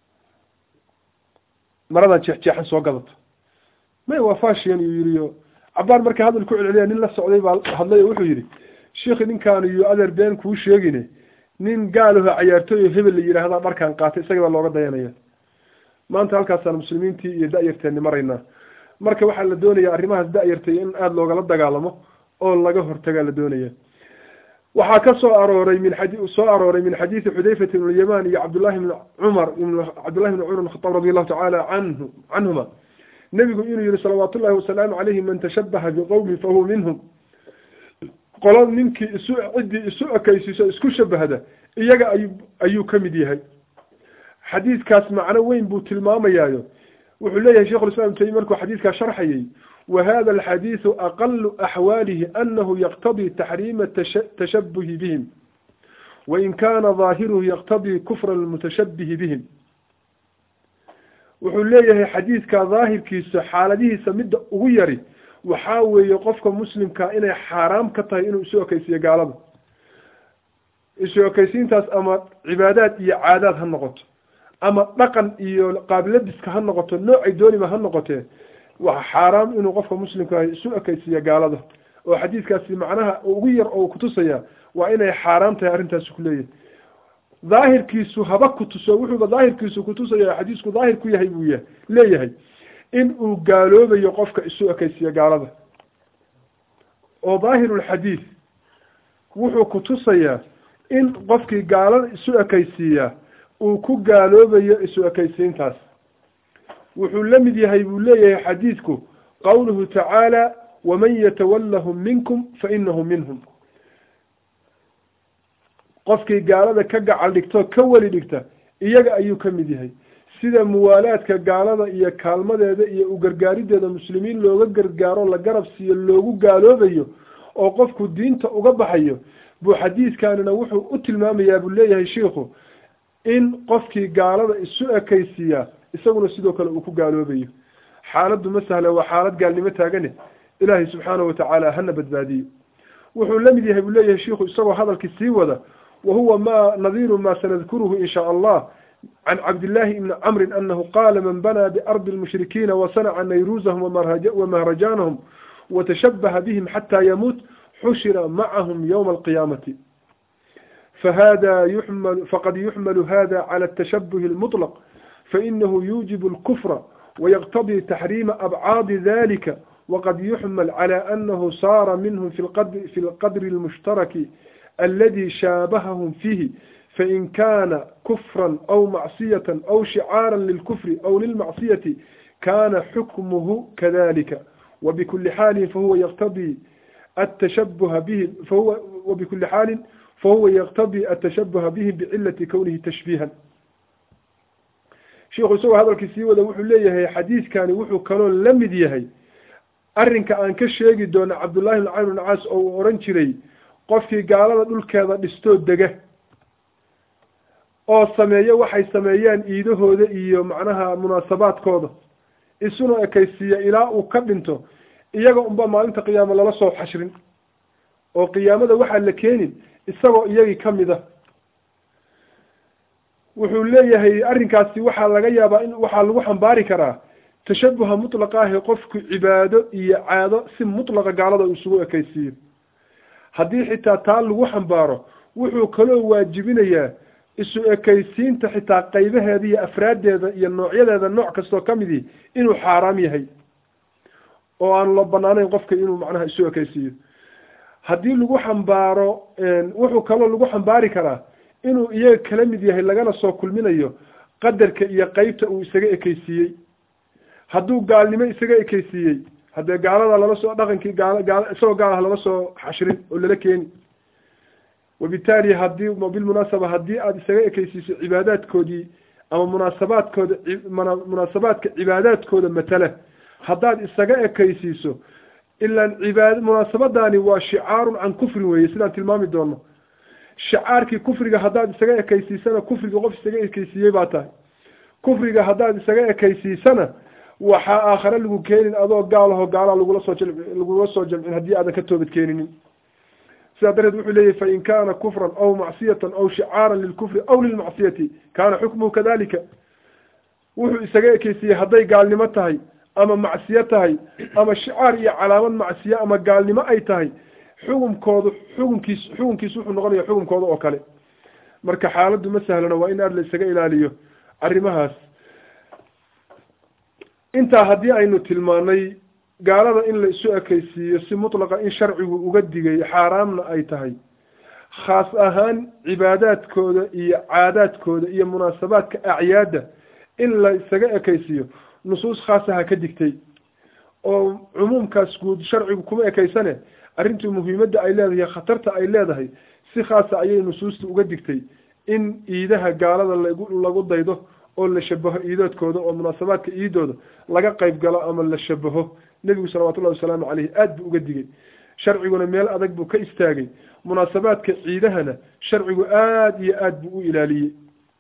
maradan jeexjeexan soo gadato may waa fashion iyuu yidhi o cabbaan marka hadal ku celceliya nin la socday baa hadlay oo wuxuu yidhi sheikhi ninkaan iyo adeer been kuu sheegine nin gaalaho cayaartooy oo hebel la yidhaahdaa dharkaan qaatay isaga baa looga dayanaya maanta halkaasaan muslimiintii iyo da-yarteenni maraynaa marka waxaa la doonaya arrimahaas da-yartay in aada loogala dagaalamo oo laga hortagaa la doonaya waxaa ka soo arooray min xadi soo arooray min xadiidi xudayfat ibn lyaman iyo cabdullahi bni cumar cabdullahi bni cumar bn khataab radi allahu tacaala canhu canhuma nebigu inuu yihi salawaatu ullahi wasalaamu calayhi man tashabaha biqowmin fahuwa minhum qolo ninkii isu ciddii isu ekaysiiso isku shabahda iyaga ayu ayuu ka mid yahay xadiidkaas macno weyn buu tilmaamayaayo wuxuu leeyahay shekhulislam ibn taymiya markuu xadiidkaa sharxayay wahada alxadiidu aqalu axwaalihi anahu yaqtadii taxriima tashabuhi bihim wain kana daahiruhu yaqtadii kufra almutashabihi bihim wuxuu leeyahay xadiidka daahirkiisa xaaladihiisa midda ugu yari waxaa weeye qofka muslimkaa inay xaaraam ka tahay inuu isu ekeysiiyo gaalada isu ekeysiintaas ama cibaadaad iyo caadaad ha noqoto ama dhaqan iyo qaabilabiska ha noqoto noocay dooniba ha noqotee waa xaaraam inuu qofka muslimka isu ekeysiiyo gaalada oo xadiidkaasi macnaha ugu yar oo kutusaya waa inay xaaraam tahay arrintaasi kuleeyahay daahirkiisu haba kutuso wuxuuba daahirkiisu kutusaya xadiisku daahir ku yahay buu ya leeyahay in uu gaaloobayo qofka isu ekeysiiyo gaalada oo daahirulxadiid wuxuu kutusayaa in qofkii gaalada isu ekeysiiyaa uu ku gaaloobayo isu ekeysiintaas wuxuu la mid yahay buu leeyahay xadiidku qowluhu tacaala waman yatawallahum minkum fa inahu minhum qofkii gaalada ka gacal dhigto ka weli dhigta iyaga ayuu ka mid yahay sida muwaalaadka gaalada iyo kaalmadeeda iyo u gargaarideeda muslimiin looga gargaaro la garab siiyo loogu gaaloobayo oo qofku diinta uga baxayo buu xadiidkanina wuxuu u tilmaamayaa buu leeyahay shiikhu in qofkii gaalada isu ekeysiiyaa isaguna sidoo kale uu ku gaaloobayo xaaladdu ma sahla waa xaalad gaalnimo taagane ilaahay subxaanahu watacaala hana badbaadiyo wuxuu la mid yahay buu leeyahay shiikhu isagoo hadalkii sii wada wahuwa ma nadiiru ma sanadkuruhu in shaa allah can cabdillahi ibni camrin anahu qaala man banaa biardi lmushrikiina wasanaca nayruusahum wamahrajaanahum watashabaha bihim xataa yamuut xushira macahum ywma alqiyaamati fahada yuxmal faqad yuxmalu hada cala atashabuhi almuطlaq fainahu yuujibu alkufra wayaqtadii taxriima abcaadi dalika waqad yuxmal cala anahu saara minhum fi lqadri almushtaraki aladi shaabahahum fiihi fain kana kufra aw macsiyata aw shicaara lilkufri aw lilmacsiyati kana xukmuhu kadalika wabikuli xaalin fahuwa yaqtadii atashabuha bihim fahuwa wabikuli xaalin fahuwa yaqtadii atashabuha bihim bicilati kownihi tashbiihan sheikhu isagoo hadalkii sii wada wuxuu leeyahay xadiidkani wuxuu kaloo la mid yahay arrinka aan ka sheegi doono cabdullahi bn camr bn caas oo uu oran jiray qofkii gaalada dhulkeeda dhistoo dega oo sameeyo waxay sameeyeen iidahooda iyo macnaha munaasabaadkooda isuna ekaysiiya ilaa uu ka dhinto iyaga unba maalinta qiyaamo lala soo xashrin oo qiyaamada waxaa la keenin isagoo iyagii ka mid a wuxuu leeyahay arrinkaasi waxaa laga yaabaa in waxaa lagu xambaari karaa tashabuha mutlaqa ahi qofku cibaado iyo caado si mutlaqa gaalada uu isugu ekaysiiyo haddii xitaa taa lagu xambaaro wuxuu kaloo waajibinayaa isu ekaysiinta xitaa qaybaheeda iyo afraaddeeda iyo noocyadeeda nooc kastoo ka midii inuu xaaraam yahay oo aan loo banaanayn qofka inuu macnaha isu ekaysiiyo haddii lagu xambaaro wuxuu kaloo lagu xambaari karaa inuu iyaga kala mid yahay lagana soo kulminayo qadarka iyo qeybta uu isaga ekeysiiyey hadduu gaalnimo isaga ekeysiiyey haddee gaalada lala soo dhaqankii gaal gaal isagoo gaal ah lala soo xashrin oo lala keeni wabitaali haddii bilmunaasaba haddii aada isaga ekeysiiso cibaadaadkoodii ama munaasabaadkooda munaasabaadka cibaadaadkooda matala haddaad isaga ekeysiiso ilaan cibaad munaasabadani waa shicaarun can kufrin weeye sidaan tilmaami doono shicaarkii kufriga haddaad isaga ekeysiisana kufriga qof isaga ekeysiiyey baa tahay kufriga haddaad isaga ekeysiisana waxaa aakhare lagu keenin adoo gaalaho gaalaa lagula soo jam lagula soo jamcin haddii aadan ka toobad keeninin sidaa darteed wuxuu leeyahy fain kana kufran aw macsiyatan aw shicaaran lilkufri aw lilmacsiyati kana xukmuhu kadalika wuxuu isaga ekeysiiyey hadday gaalnimo tahay ama macsiyo tahay ama shicaar iyo calaamad macsiyo ama gaalnimo ay tahay xukunkoodu xukunkiis xukunkiis wuxuu noqonaya xukunkooda oo kale marka xaaladdu ma sahlana waa in aada la isaga ilaaliyo arrimahaas intaa haddii aynu tilmaanay gaalada in la isu ekeysiiyo si mutlaqa in sharcigu uga digay xaaraamna ay tahay khaas ahaan cibaadaadkooda iyo caadaadkooda iyo munaasabaadka acyaadda in la isaga ekeysiiyo nusuus khaasaha ka digtay oo cumuumkaas guud sharcigu kuma ekeysane arrintu muhiimadda ay leedahay khatarta ay leedahay si khaasa ayay nusuusta uga digtay in iidaha gaalada lagu lagu daydo oo la shabaho iidoodkooda oo munaasabaadka iidooda laga qayb galo ama la shabaho nebigu salawatullahi wasalaamu caleyhi aada buu uga digay sharciguna meel adag buu ka istaagay munaasabaadka ciidahana sharcigu aada iyo aada buu u ilaaliyey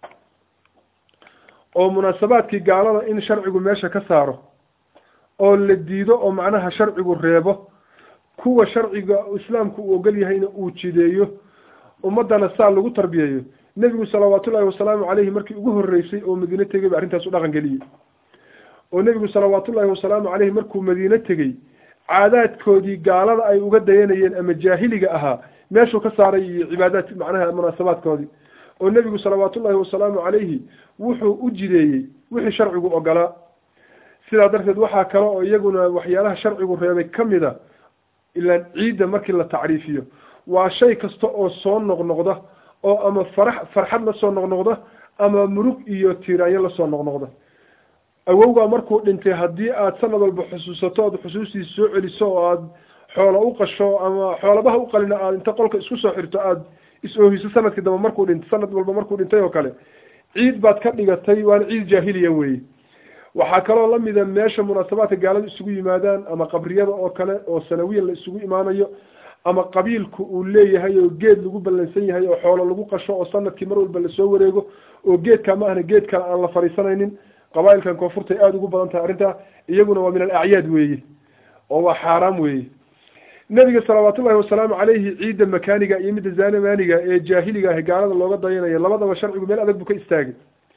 oo munaasabaadkii gaalada in sharcigu meesha ka saaro oo la diido oo macnaha sharcigu reebo kuwa sharciga islaamku uu ogol yahayna uu jideeyo ummadana saa lagu tarbiyeeyo nebigu salawaatullaahi wasalaamu caleyhi markii ugu horreysay oo madiine tegay ba arrintaas u dhaqan geliyey oo nebigu salawaatullaahi wasalaamu caleyhi markuu madiine tegey caadaadkoodii gaalada ay uga dayanayeen ama jaahiliga ahaa meeshuu ka saaray iyo cibaadaad macnaha munaasabaadkoodii oo nebigu salawaatullaahi wasalaamu caleyhi wuxuu u jideeyey wixii sharcigu ogolaa sidaa darteed waxaa kale oo iyaguna waxyaalaha sharcigu reebay ka mid a ilaan ciidda markii la tacriifiyo waa shay kasta oo soo noqnoqda oo ama farax farxad lasoo noqnoqda ama murug iyo tiiraanyo lasoo noqnoqda awowgaa markuu dhintay haddii aad sanad walba xusuusato ood xusuustiisa soo celiso oo aada xoolo u qasho ama xoolabaha u qalina aada inta qolka isku soo xirto aada is-oohiso sanadkii dambe markuu dhintay sanad walba markuu dhintay oo kale ciid baad ka dhigatay waana ciid jaahiliya weeye waxaa kaloo lamida meesha munaasabaadka gaalada isugu yimaadaan ama qabriyada oo kale oo sanawiyan la isugu imaanayo ama qabiilku uu leeyahay oo geed lagu ballansan yahay oo xoolo lagu qasho oo sanadkii mar walba lasoo wareego oo geedkaa ma ahna geed kale aan la fariisanaynin qabaailkan koonfurtay aada ugu badan tahay arrintaa iyaguna waa min alacyaad weeye oo waa xaaraam weeye nebiga salawaatullahi wasalaamu caleyhi ciidda makaaniga iyo midda zanamaaniga ee jaahiliga ah gaalada looga dayanayo labadaba sharcigu meel adag buu ka istaagay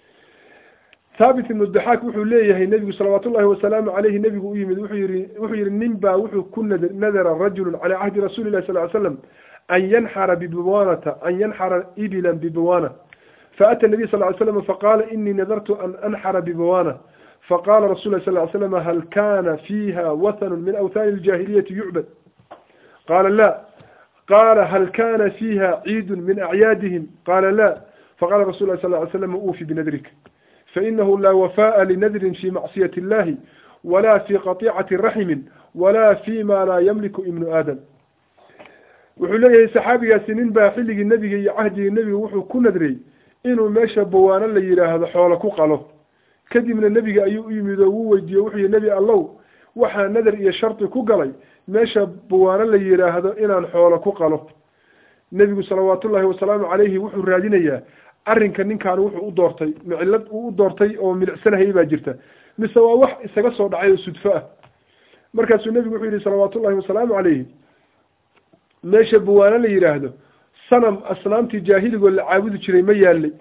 thaabit ibnu daxaak wuxuu leeyahay nebigu salawaatullahi wasalaamu caleyhi nebigu u yimid wuxuu yihi wuxuu yihi nin baa wuxuu ku nad nadara rajulun calaa cahdi rasuuli llahi sal ly slam an yanxara bibuwanata an yanxara ibilan bibuwana faأtى النبي صلى اه عليه وسلم فقال إني نذرت أن أنحر ببوانة فقال رسول الله صلى الله عليه وسلم هل كان فيها وثن من أوثان الجاهلية يعبد قال لا قال هل كان فيها عيد من أعيادهم قال لا فقال رسول الله صلى الله عليه وسلم أوفي بنذرك فإنه لا وفاء لنذر في معصية الله ولا في قطيعة رحم ولا فيما لا يملك ابن آدم wuxuu leeyahay saxaabigaasi nin baa xilligii nebiga iyo cahdigii nebiga wuxuu ku nadriyey inuu meesha bawaano la yidhaahdo xoolo ku qalo kadibna nebiga ayuu u yimid oo wuu weydiiye wuxuu yihi nebi allow waxaa nadar iyo shardi ku galay meesha bawaano la yidhaahdo inaan xoolo ku qalo nebigu salawaatullaahi wasalaamu caleyhi wuxuu raadinayaa arrinka ninkaani wuxuu u doortay micilad uu u doortay oo milicsanahay baa jirta mise waa wax isaga soo dhacay oo sudfo ah markaasuu nebigu wuxuu yihi salawaatullahi wasalaamu caleyhi meesha bawaano la yidhaahdo sanam asnaamtii jaahiligoo la caabudi jiray ma yaalay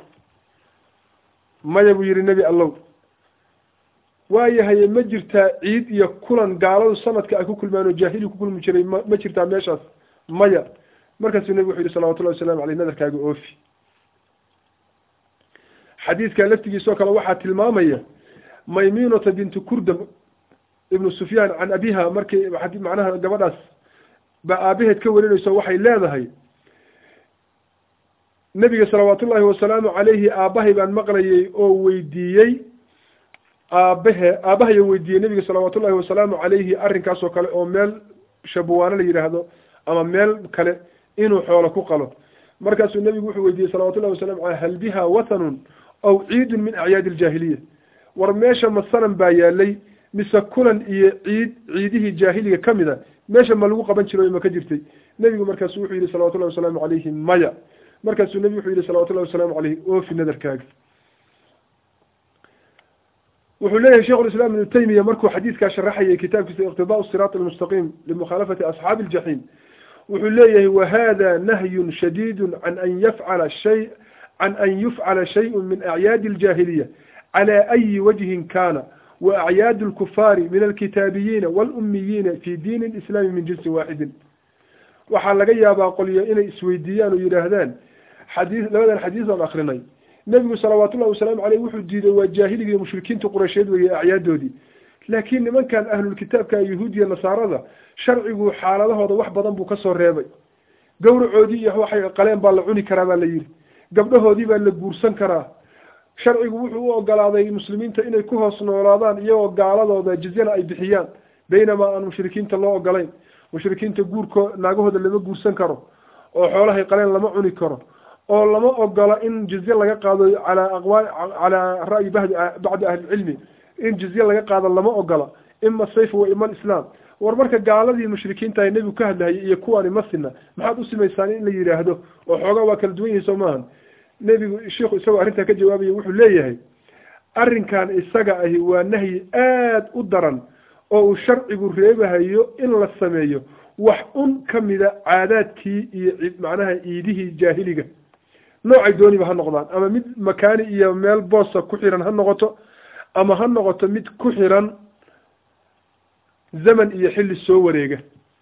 maya buu yihi nebi allow waayahaye ma jirtaa ciid iyo kulan gaaladu sanadka ay ku kulmaan oo jaahili ku kulmi jiray ma ma jirtaa meeshaas maya markaasuu nebigu wuxuu yihi salawatullahi wasalamu aleyh nadarkaaga oofi xadiidka laftigiisoo kale waxaa tilmaamaya maymunata bintu kurdam ibnu sufyaan can abiha markii macnaha gabadhaas ba aabaheed ka warinayso waxay leedahay nebiga salawaatullaahi wasalaamu caleyhi aabbahay baan maqlayay oo weydiiyey aabahe aabbahayo weydiiyey nebiga salawaatullahi wasalaamu caleyhi arrinkaasoo kale oo meel shabawaano la yidhaahdo ama meel kale inuu xoolo ku qalo markaasuu nebigu wuxuu weydiiyey salawatullahi wasalamu caleyh hal biha wathanun aw ciidun min acyaadi aljaahiliya war meesha ma sanan baa yaalay mise kulan iyo ciid ciidihii jaahiliga ka mid a meesha ma lagu qaban jiro ma ka jirtay nebigu markaasu wuxuu yihi salawatullahi wasalaamu caleyhi maya markaasuu nebigu wuxuu yihi salawatullahi wasalaamu caleyhi oofi nadarkaaga wuxuu leeyahay sheikhu lislaam ibnu taymiya markuu xadiidkaa sharaxayay kitaabkiisa iqtidaau siraat almustaqiim limukhaalafati asxaabi aljaxiim wuxuu leeyahay wahada nahyun shadiidu can an yafcala shay can an yufcala shayun min acyaadi aljaahiliya cala ayi wajhin kana وأعياد الكفار من الكتابيين والأميين في دين الإسلام من جنس واحد waxaa laga yaabaa qolyo inay isweydiiyaan oo yidhaahdaan xadii labadan xadiis aan akrinay nebigu salawaatullahi wasalaamu caleyh wuxuu diiday waa jaahiliga iyo mushrikiinta qureysheed weeye acyaaddoodii laakiin nimankan ahlulkitaabka yahuudiya nasaarada sharcigu xaaladahooda wax badan buu kasoo reebay gawracoodii iyo waxay qaleen baa la cuni karaa baa la yidhi gabdhahoodii baa la guursan karaa sharcigu wuxuu u ogolaaday muslimiinta inay ku hoos noolaadaan iyagoo gaaladooda jizyana ay bixiyaan baynamaa aan mushrikiinta loo ogolayn mushrikiinta guurko naagahooda lama guursan karo oo xoolahay qaleen lama cuni karo oo lama ogola in jizye laga qaado calaa aqwaal calaa ra'yi badi bacdi ahlilcilmi in jizye laga qaado lama ogola ima sayf wa ima alislaam war marka gaaladii mushrikiinta ay nebigu ka hadlahayay iyo kuwani masina maxaad u simaysaan in la yidhaahdo oo xoogaa waa kala duwan yihin soo maahan nebigu sheikhu isagoo arrintaa ka jawaabaya wuxuu leeyahay arrinkan isaga ahi waa nahyi aada u daran oo uu sharcigu reebahayo in la sameeyo wax un ka mida caadaadkii iyo macnaha iidihii jaahiliga noocay dooniba ha noqdaan ama mid makaani iyo meel boosa ku xiran ha noqoto ama ha noqoto mid ku xiran zaman iyo xilli soo wareega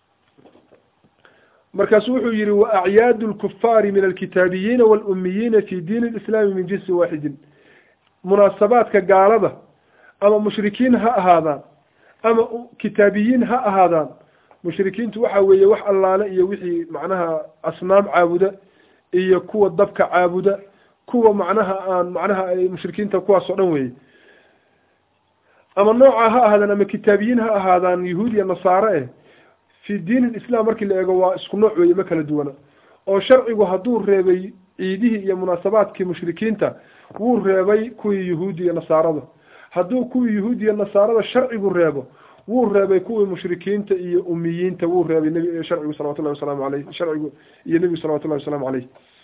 markaasu wuxuu yihi wa acyaadu lkufaari min alkitaabiyiina walumiyiina fi diini lislaami min jinsi waaxidin munaasabaadka gaalada ama mushrikiin ha ahaadaan ama kitaabiyiin ha ahaadaan mushrikiintu waxa weeye wax allaale iyo wixii macnaha asnaam caabuda iyo kuwa dabka caabuda kuwa macnaha aan macnaha mushrikiinta kuwaas oo dhan weeye ama nooca ha ahaadaan ama kitaabiyiin ha ahaadaan yahuud iyo nasaare eh fi diin lislam markii la eego waa isku nooc weeye ma kala duwana oo sharcigu hadduu reebay ciidihii iyo munaasabaadkii mushrikiinta wuu reebay kuwii yahuudi iyo nasaarada hadduu kuwii yahuudi iyo nasaarada sharcigu reebo wuu reebay kuwii mushrikiinta iyo umiyiinta wuu reebay nb sharcigu salawatullahi wasalaamu aleyh sharcigu iyo nebigu salawatullahi wasalaamu caleyh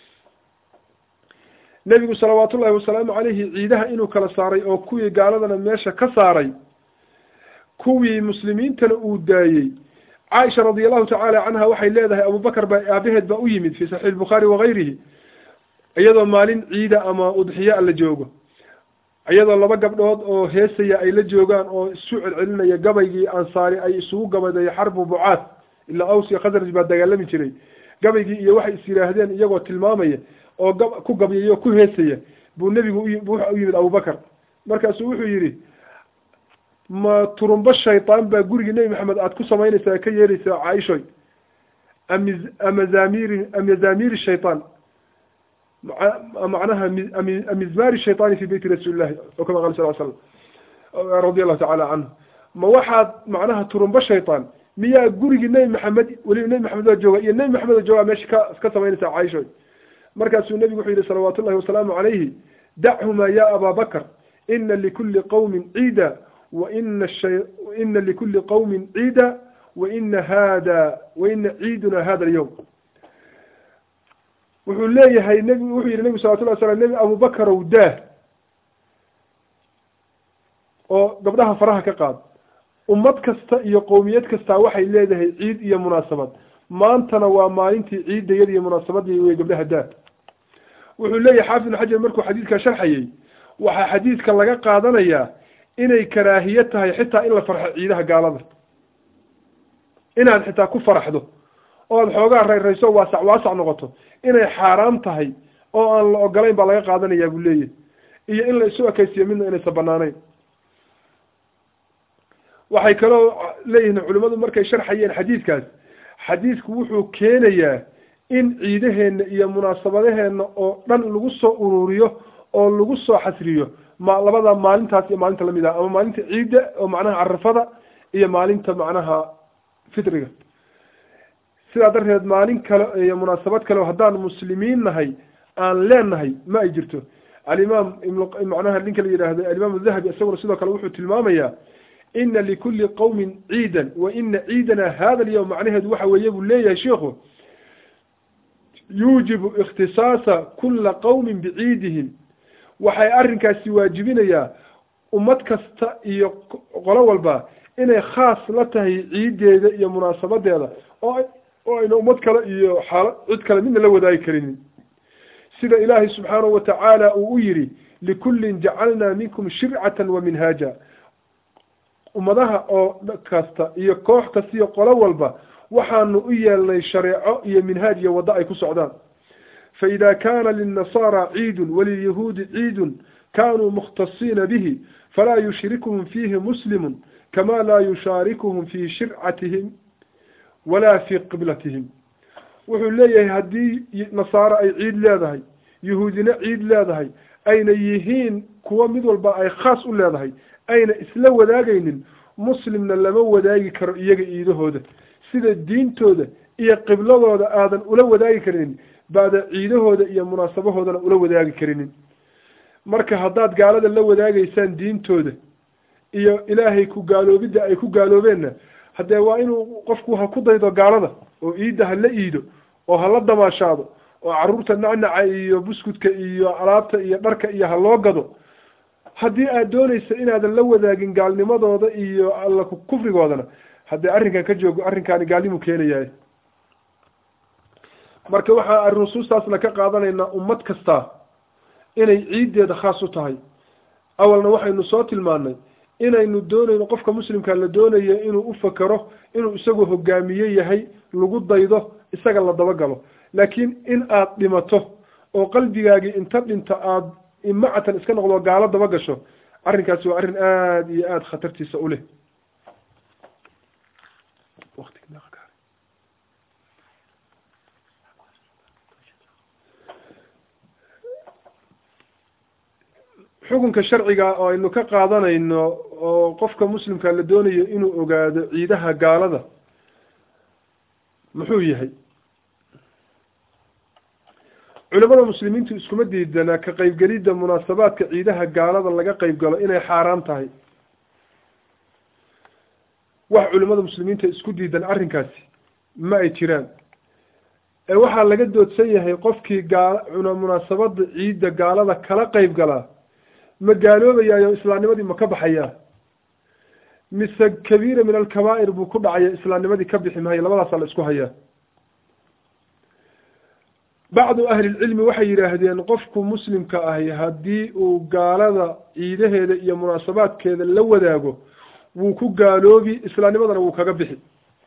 nebigu salawaatullahi wasalaamu caleyhi ciidaha inuu kala saaray oo kuwii gaaladana meesha ka saaray kuwii muslimiintana uu daayey caaisha radi allahu tacaala canha waxay leedahay abubakar baa aabaheed baa u yimid fi saxiix bukhaari wagayrihi iyadoo maalin ciida ama udxiya la joogo iyadoo laba gabdhood oo heesaya ay la joogaan oo isu celcelinaya gabaygii ansaari ay isugu gabaday xarbu bucaad ilaa aws iyo khasraj baa dagaalami jiray gabaygii iyo waxay is yidhaahdeen iyagoo tilmaamaya oo gab ku gabyaya oo ku heesaya buu nebigu uwaxa u yimid abubakar markaasuu wuxuu yidhi ma turumbo shaytaan baa gurigii nebi maxamed aada ku samaynaysaa ka yeeraysaa caaishoy ami amazamiri amazamiri shaytaan macnaha mizmari shayطani fi beyti rasuuli llahi o kama qala sal slam radi allahu tacala canhu ma waxaad macnaha turumbo shayطaan miyaa gurigii nebi maxamed weliba nebi maxamed baa jooga iyo nebi maxamed oo joogaa meesha ka ka samaynaysaa caaishoy markaasuu nebigu wuxuu yihi salawaatu llahi wasalaamu calayhi dachuma ya aba bakr ina likuli qawmin ciida waina ina likuli qawmin ciida waina hada waina ciiduna hada alyawm wuxuu leeyahay nbi wuxuu yihi nebigu salawatullah slam nebi abubakarow daah oo gabdhaha faraha ka qaad ummad kasta iyo qowmiyad kasta waxay leedahay ciid iyo munaasabad maantana waa maalintii ciidayada iyo munaasabadii wey gabdhaha daah wuxuu leeyahay xaafid ibn xajar markuu xadiidkaa sharxayay waxaa xadiidka laga qaadanayaa inay karaahiye tahay xitaa in la farxo ciidaha gaalada inaad xitaa ku faraxdo oo aad xoogaa rayrayso waasac waasac noqoto inay xaaraam tahay oo aan la ogolayn baa laga qaadanayaa buu leeyahy iyo in la isu ekaysiyo midna inaysan banaanayn waxay kaloo leeyihiin culimmadu markay sharxayeen xadiidkaas xadiidku wuxuu keenayaa in ciidaheenna iyo munaasabadaheenna oo dhan lagu soo ururiyo oo lagu soo xasriyo ma labada maalintaas iyo maalinta lamid ah ama maalinta ciidda oo macnaha carafada iyo maalinta macnaha fitriga sidaa darteed maalin kale iyo munaasabad kale haddaan muslimiin nahay aan leenahay ma ay jirto alimaam macnaha ninka la yidhaahdo alimaam dahabi isaguna sidoo kale wuxuu tilmaamayaa ina likuli qawmin ciidan wa ina ciidana hada alyawm macnaheedu waxa weeye buu leeyahay sheikhu yuujibu ikhtisaasa kula qawmin biciidihim waxay arrinkaasi waajibinayaa ummad kasta iyo qolo walba inay khaas la tahay ciideeda iyo munaasabadeeda oo oo ayna ummad kale iyo xaala cid kale midna la wadaagi karinin sida ilaahay subxaanahu watacaala uu u yidhi likullin jacalnaa minkum shircatan wa minhaaja ummadaha oo kasta iyo koox kasta iyo qolo walba waxaanu u yeelnay shareeco iyo minhaaj iyo waddo ay ku socdaan faida kana lilnasaara ciidun walilyahuudi ciidun kanuu mukhtasiina bihi falaa yushrikuhum fiihi muslimun kama laa yushaarikuhum fii shircatihim walaa fii qiblatihim wuxuu leeyahay haddii nasaaro ay ciid leedahay yahuudina ciid leedahay ayna yihiin kuwo mid walba ay khaas u leedahay ayna isla wadaagaynin muslimna lama wadaagi karo iyaga iidahooda sida diintooda iyo qibladooda aadan ula wadaagi karinin baada ciidahooda iyo munaasabahoodana ula wadaagi karinin marka haddaad gaalada la wadaagaysaan diintooda iyo ilaahay ku gaaloobidda ay ku gaaloobeenna haddee waa inuu qofku ha ku daydo gaalada oo iidda ha la iido oo ha la damaashaado oo carruurta nacnaca iyo buskudka iyo alaabta iyo dharka iyo ha loo gado haddii aad doonaysa inaadan la wadaagin gaalnimadooda iyo alla kufrigoodana haddee arrinkan ka joogo arrinkaani gaalnimu keenayahay marka waxaa nusuustaasna ka qaadanaynaa ummad kasta inay ciiddeeda khaas u tahay awalna waxaynu soo tilmaanay inaynu doonayno qofka muslimka la doonayo inuu u fakero inuu isagu hogaamiye yahay lagu daydo isaga la dabagalo laakiin in aad dhimato oo qalbigaagii inta dhinta aada imacatan iska noqdo gaalo daba gasho arrinkaasi waa arrin aada iyo aada khatartiisa u leh xukunka sharciga oo aynu ka qaadanayno oo qofka muslimka la doonayo inuu ogaado ciidaha gaalada muxuu yahay culimada muslimiintu iskuma diidana ka qeybgelidda munaasabaadka ciidaha gaalada laga qeyb galo inay xaaraan tahay wax culimada muslimiinta isku diidan arrinkaasi ma ay jiraan ee waxaa laga doodsan yahay qofkii gaal munaasabada ciidda gaalada kala qeyb galaa ma gaaloobayaayo islaamnimadii ma ka baxayaa mise kabiira min alkabaa'ir buu ku dhacaya islaamnimadii ka bixi maayo labadaasaa la isku hayaa bacdu ahlilcilmi waxay yidhaahdeen qofku muslimka ahi haddii uu gaalada ciidaheeda iyo munaasabaadkeeda la wadaago wuu ku gaaloobi islaamnimadana wuu kaga bixi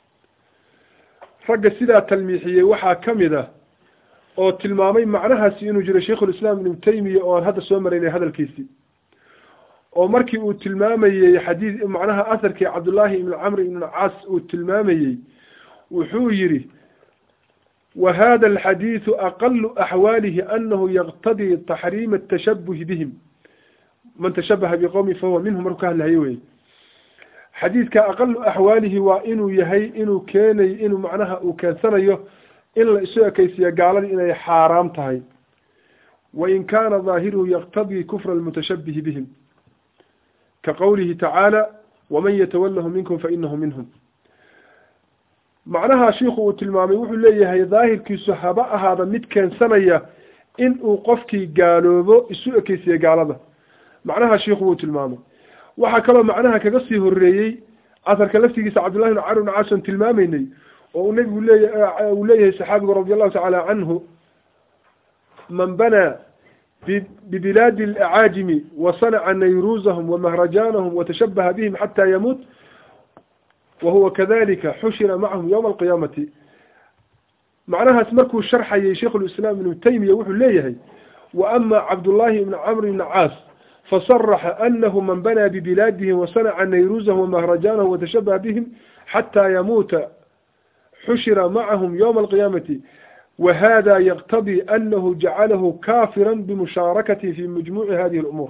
ragga sidaa talmiixiyey waxaa ka mid ah oo tilmaamay macnahaasi inuu jiro sheikhulislaam ibnu taymiya oo aan hadda soo maraynay hadalkiisii oo markii uu tilmaamayey xadiid macnaha asarkii cabdullaahi ibnu camr ibnu caas uu tilmaamayey wuxuu yidhi wa hada alxadiidu aqalu axwaalihi anahu yaqtadii taxriima atashabuhi bihim man tashabaha biqowmi fahuwa minhum markuu ka hadlahayo wey xadiidka aqalu axwaalihi waa inuu yahay inuu keenay inuu macnaha uu keensanayo in la isu ekeysiiya gaaladii inay xaaraam tahay wain kaana daahiruhu yaqtadii kufra almutashabihi bihim ka qowlihi tacaala waman yatawalahu minkum fainahu minhum macnaha shiiku uu tilmaamay wuxuu leeyahay daahirkiisu haba ahaada mid keensanaya in uu qofkii gaaloobo isu ekeysiye gaalada macnaha shiiku wuu tilmaamay waxaa kaloo macnaha kaga sii horeeyey asarka laftigiisa cabdullahi bn camr bn caason tilmaamaynay oo uu nabigu leeya uu leeyahay saxaabigu radi allahu tacaala canhu man banaa bibilaadi alacaajimi wasanaca nayruuzahum wamahrajaanahum watashabaha bihim xataa yamuut wahuwa kadalika xushira macahum yowma alqiyaamati macnahaas markuu sharxayay sheikhulislaam ibnu taymiya wuxuu leeyahay wa ama cabdullaahi ibni camr ibni caas fasaraxa anahu man banaa bibilaadihim wasanaca nayruuzahum wamahrajaanahum watashabaha bihim xataa yamuuta xushira macahum yowma alqiyaamati wahada yaqtadii anahu jacalahu kaafira bimushaarakati fi majmuuci hadihi lumuur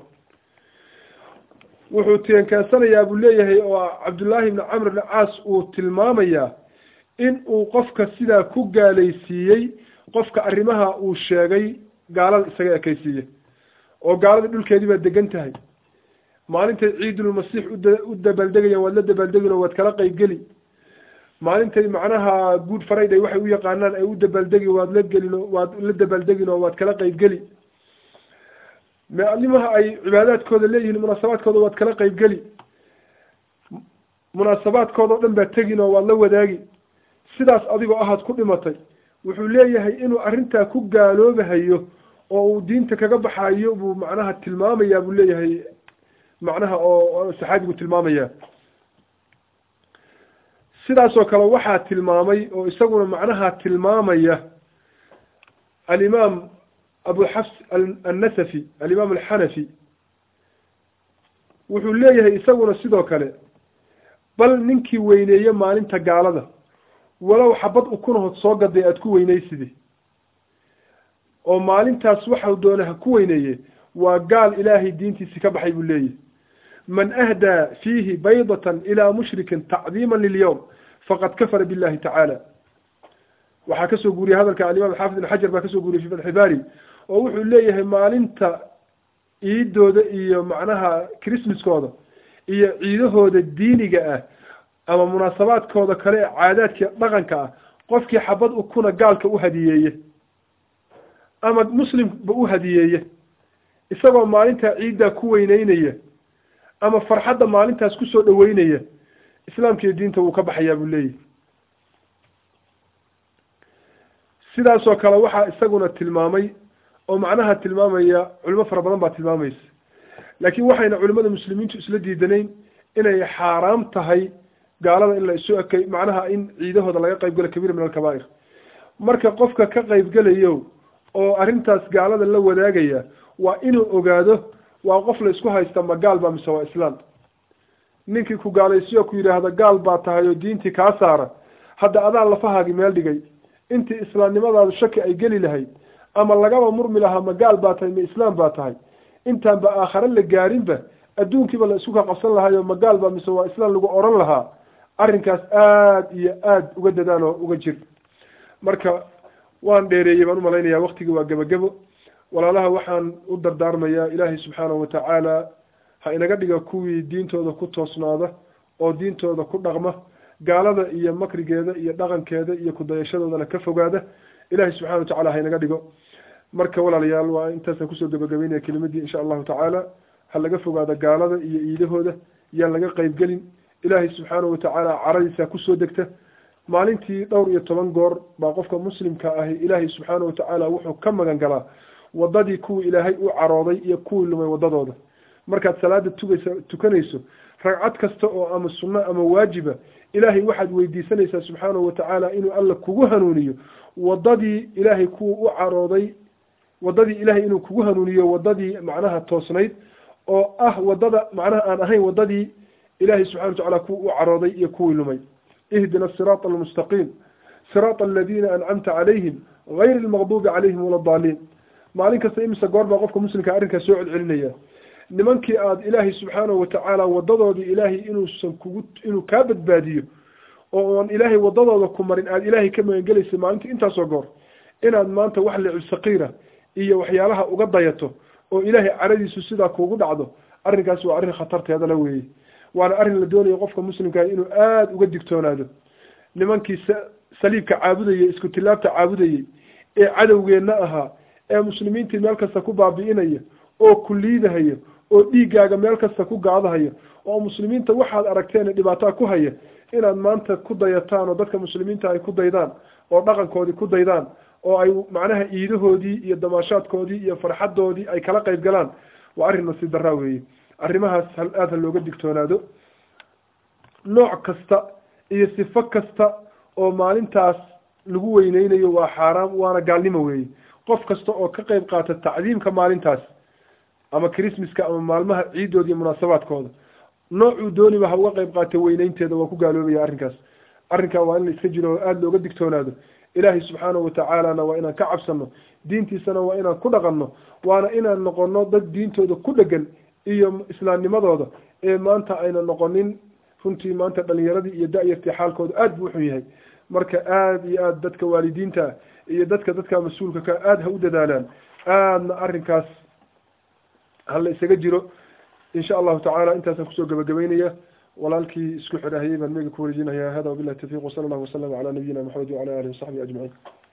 wuxuu teenkeensanayaa buu leeyahay oo cabdullaahi ibni camr ibni caas uu tilmaamayaa in uu qofka sidaa ku gaalaysiiyey qofka arrimaha uu sheegay gaalada isaga ekeysiiye oo gaaladii dhulkeedii baad degan tahay maalintay ciidulmasiix u dabaaldegayaan waad la dabaaldegin oo waad kala qeybgeli maalintay macnaha good friday waxay u yaqaanaan ay u dabaaldegi waad la gelin waad la dabaaldegin oo waad kala qeybgeli maalimaha ay cibaadaadkooda leeyihiin munaasabaadkooda waad kala qeybgeli munaasabaadkooda o dhan baad tegin oo waad la wadaagi sidaas adigoo ahaad ku dhimatay wuxuu leeyahay inuu arrintaa ku gaaloobahayo oo uu diinta kaga baxayo buu macnaha tilmaamayaa buu leeyahay macnaha oo saxaabigu tilmaamaya sidaasoo kale waxaa tilmaamay oo isaguna macnaha tilmaamaya alimaam abu xafs annasafi alimaam alxanafi wuxuu leeyahay isaguna sidoo kale bal ninkii weyneeye maalinta gaalada walow xabad ukunahood soo gaday aada ku weyneyside oo maalintaas waxau doona ha ku weyneeye waa gaal ilaahay diintiisi ka baxay buu leeyahy man ahdaa fiihi baydatan ilaa mushrikin tacdiima lilyowm faqad kafara billahi tacaala waxaa kasoo guuriyey hadalka alimaam xaafid ibn xajar baa kasoo guuriyey fi fatxi bari oo wuxuu leeyahay maalinta ciidooda iyo macnaha christmaskooda iyo ciidahooda diiniga ah ama munaasabaadkooda kale ee caadaadka dhaqanka ah qofkii xabad ukuna gaalka u hadiyeeye ama muslimba u hadiyeeye isagoo maalintaa ciiddaa ku weyneynaya ama farxadda maalintaas kusoo dhaweynaya islaamka iyo diinta wuu ka baxayaa buu leeyahy sidaasoo kale waxaa isaguna tilmaamay oo macnaha tilmaamaya culimo fara badan baa tilmaamaysa laakiin waxayna culimada muslimiintu isla diidanayn inay xaaraam tahay gaalada in la isu ekay macnaha in ciidahooda laga qayb galo kabiir min alkabaa'ir marka qofka ka qaybgelayo oo arrintaas gaalada la wadaagaya waa inuu ogaado waa qof la isku haysta ma gaal baa mise waa islaam ninkii ku gaalaysiyo ku yidhaahda gaal baa tahay oo diintii kaa saara hadda adaa lafahaagi meel dhigay intii islaamnimadaadu shaki ay geli lahayd ama lagaba murmi lahaa ma gaal baa tahay ma islaam baa tahay intaanba aakhare la gaarinba adduunkiiba la isku ka qabsan lahayo ma gaal baa mise waa islaam lagu oran lahaa arrinkaas aada iyo aada uga dadaan oo uga jir marka waan dheereeyey baan umalaynaya waktigii waa gebagebo walaalaha waxaan u dardaarmayaa ilaahay subxaanahu watacaala ha inaga dhiga kuwii diintooda ku toosnaada oo diintooda ku dhaqma gaalada iyo makrigeeda iyo dhaqankeeda iyo kudayashadoodana ka fogaada ilahay subxana watacala ha inaga dhigo marka walaalayaal waa intaasaan kusoo gabagabeynaya kelimadii insha allahu tacaala ha laga fogaado gaalada iyo iidahooda yaan laga qeybgelin ilaahay subxaanahu watacaala caradiisa kusoo degta maalintii dhowr iyo toban goor baa qofka muslimka ahi ilaahay subxaanahu watacaala wuxuu ka magan galaa wadadii kuwii ilaahay u carooday iyo kuwii lumay wadadooda markaad salaada tugaysa tukanayso ragcad kasta oo ama sunno ama waajiba ilaahay waxaad weydiisanaysaa subxaanahu watacaala inuu alla kugu hanuuniyo wadadii ilaahay kuwa u carooday wadadii ilaahay inuu kugu hanuuniyo wadadii macnaha toosnayd oo ah wadada macnaha aan ahayn wadadii ilaahay subxana watacala kuwa u carooday iyo kuwii lumay ihdina asiraata almustaqiim siraata aladiina ancamta calayhim gayri almaqduubi calayhim wala daaliin maalin kasta imise goor baa qofka muslimka arrinkaas soo celcelinaya nimankii aada ilaahay subxaanahu watacaala wadadoodii ilaahay inuusan kugu inuu kaa badbaadiyo oo oon ilaahay wadadooda ku marin aada ilaahay ka magangelaysa maalintii intaasoo goor inaad maanta wax licib saqiira iyo waxyaalaha uga dayato oo ilaahay caradiisu sidaa kuugu dhacdo arrinkaas waa arrin khatarteeda la weeye waana arrin la doonayo qofka muslimkaah inuu aada uga digtoonaado nimankii saliibka caabudayey isku tilaabta caabudayey ee cadowgeenna ahaa ee muslimiintii meel kasta ku baabi'inaya oo ku liidahaya oo dhiiggaaga meel kasta ku gaadahaya oo muslimiinta waxaad aragteen dhibaataa ku haya inaad maanta ku dayataan oo dadka muslimiinta ay ku daydaan oo dhaqankoodii ku daydaan oo ay macnaha iidahoodii iyo damaashaadkoodii iyo farxadoodii ay kala qayb galaan waa arrin nasiib daraa weeye arrimahaas hal aada ha looga digtoonaado nooc kasta iyo sifo kasta oo maalintaas lagu weyneynayo waa xaaraam waana gaalnimo weeye qof kasta oo ka qayb qaata tacdiimka maalintaas ama christmaska ama maalmaha ciidooda iyo munaasabaadkooda noocuu dooniba ha uga qayb qaata weyneynteeda waa ku gaaloobaya arrinkaas arrinkaa waa in la iska jiro oo aada looga digtoonaado ilaahay subxaanahu watacaalana waa inaan ka cabsano diintiisana waa inaan ku dhaqanno waana inaan noqono dad diintooda ku dhegan iyo islaamnimadooda ee maanta ayna noqonin runtii maanta dhalinyaradii iyo da-yartii xaalkooda aada buu uxun yahay marka aada iyo aada dadka waalidiinta iyo dadka dadka mas-uulka ka aada ha u dadaalaan aadna arrinkaas hala isaga jiro insha allahu tacala intaasaan kusoo gabagabeynaya walaalkii isku xidhahayay baan mega ku wareejinaya hada wabillahi tawfiq wasala allahu wasalam calaa nabiyina maxamed wacala alihi wasaxbihi ajmaciin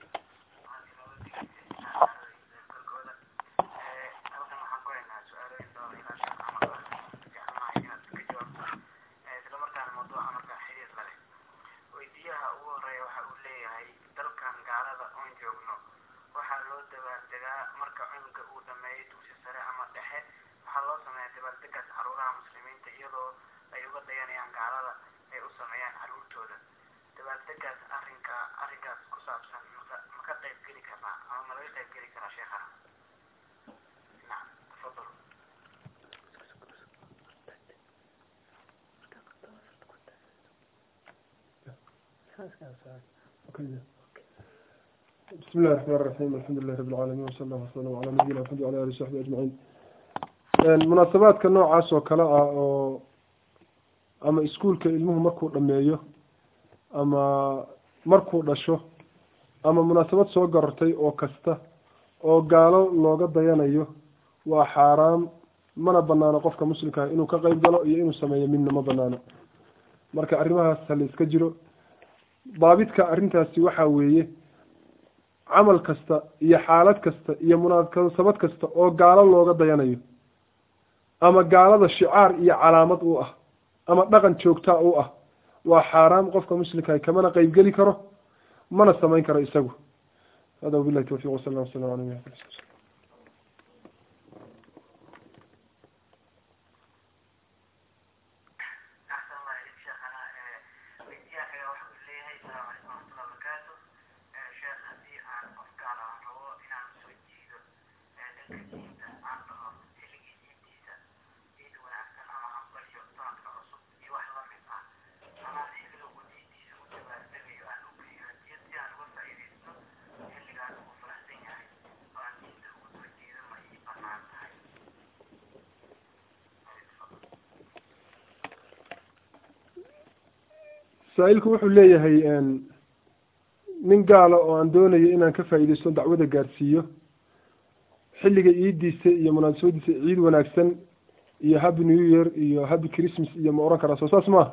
بسم الله الرحمن الرحيم الحمد لله رب العالمين وصلى الله وسلم على نبينا محمد وعلى اله وصحبه اجمعين munaasabaadka noocaas oo kale ah oo ama iskuolka ilmuhu markuu dhameeyo ama markuu dhasho ama munaasabad soo garortay oo kasta oo gaalo looga dayanayo waa xaaraam mana banaano qofka muslimkaah inuu ka qeyb galo iyo inuu sameeyo midna ma banaano marka arrimahaas hala iska jiro daabidka arrintaasi waxaa weeye camal kasta iyo xaalad kasta iyo munaasabad kasta oo gaalo looga dayanayo ama gaalada shicaar iyo calaamad u ah ama dhaqan joogtaa u ah waa xaaraam qofka muslimkaah kamana qeybgeli karo mana samayn karo isagu hada wabilahi tawfiq wasala waslam ala nabi saa-ilku wuxuu leeyahay nin gaala oo aan doonayo inaan ka faa'iideysto dacwada gaarsiiyo xilliga iidiisa iyo munaasabadiisa ciid wanaagsan iyo happy new year iyo happy christmas iyo ma oran karaa soo saas maaha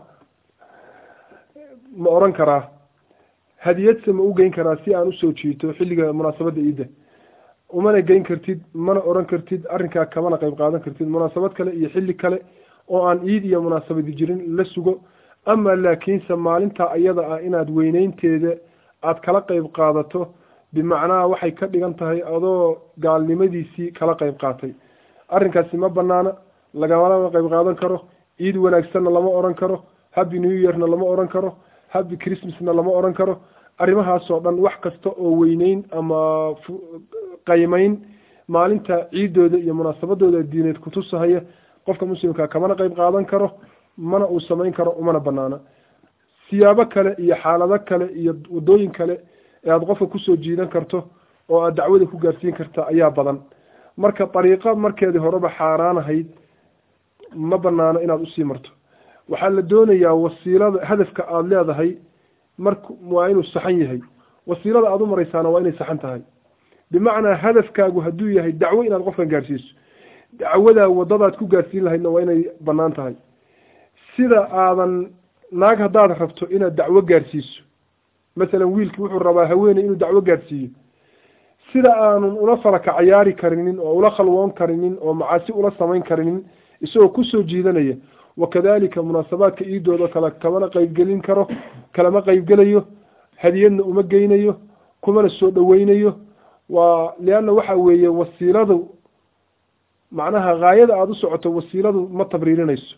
ma oran karaa hadiyadse ma u geyn karaa si aan usoo jiito xilliga munaasabadda iidda umana geyn kartid mana oran kartid arrinkaa kamana qeyb qaadan kartid munaasabad kale iyo xilli kale oo aan iid iyo munaasabadi jirin la sugo ama laakiinse maalinta iyada ah inaad weyneynteeda aada kala qeyb qaadato bimacnaha waxay ka dhigan tahay adoo gaalnimadiisii kala qeyb qaatay arrinkaasi ma banaana lagamana qeyb qaadan karo ciid wanaagsanna lama oran karo happy new yearna lama oran karo happy christmasna lama oran karo arrimahaasoo dhan wax kasta oo weyneyn ama qaymeyn maalinta ciidooda iyo munaasabadooda diineed kutusahaya qofka muslimka kamana qeyb qaadan karo mana uu samayn karo umana banaana siyaabo kale iyo xaalado kale iyo wadooyin kale ee aada qofka kusoo jiidan karto oo aada dacwada ku gaarsiin karta ayaa badan marka dariiqo markeedii horeba xaaraan ahayd ma banaano inaad usii marto waxaa la doonayaa wasiilada hadafka aada leedahay mark waa inuu saxan yahay wasiilada aada u maraysaana waa inay saxan tahay bimacnaa hadafkaagu hadduu yahay dacwo inaad qofkan gaarsiiso dacwadaa wadadaad ku gaarsiin lahaydna waa inay banaan tahay sida aadan naag haddaad rabto inaad dacwo gaarsiiso masalan wiilki wuxuu rabaa haweeney inuu dacwo gaarsiiyo sida aanun ula falaka cayaari karinin oo ula khalwoon karinin oo macaasi ula samayn karinin isagoo kusoo jiidanaya wakadalika munaasabaadka iidooda kale kamana qeybgelin karo kalama qeybgelayo hadiyadna uma geynayo kumana soo dhaweynayo waa lianna waxa weeye wasiiladu macnaha haayada aada u socoto wasiiladu ma tabriirinayso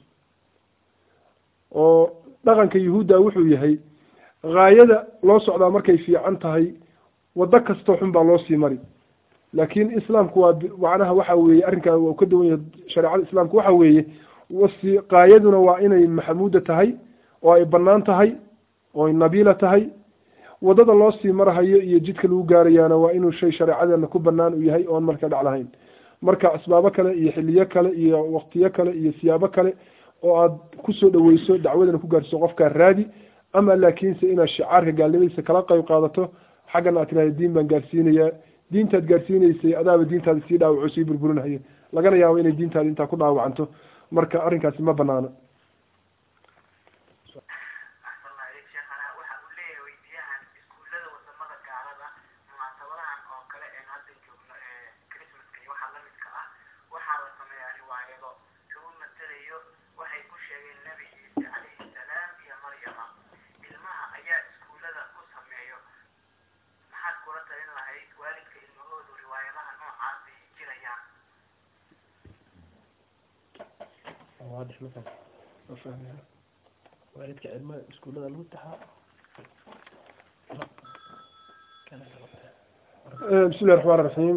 oo dhaqanka yuhuudda wuxuu yahay haayada loo socdaa markay fiican tahay waddo kastoo xun baa loo sii mari laakiin islaamku waa macnaha waxa weeye arrinkaa waa ka duwan yahay shareecada islaamku waxa weeye wasi qaayaduna waa inay maxamuuda tahay oo ay banaan tahay oo ay nabiila tahay waddada loo sii marahayo iyo jidka lagu gaarayaana waa inuu shay shareecadeena ku banaan u yahay oon marka dhac lahayn marka asbaabo kale iyo xiliyo kale iyo waqtiyo kale iyo siyaabo kale oo aad kusoo dhaweyso dacwadana ku gaarsiso qofkaa raadi ama laakiinse inaad shicaarka gaalnimadiisa kala qeyb qaadato xaggana aad tirahda diin baan gaarsiinayaa diintaad gaarsiinaysay adaaba diintaada sii dhaawaco sii burburinaya lagana yaabo inay diintaada intaa ku dhaawacanto marka arrinkaasi ma banaana waalidka cilmaha iskuullada lagu taxaa bismi llahi raxmaan raxiim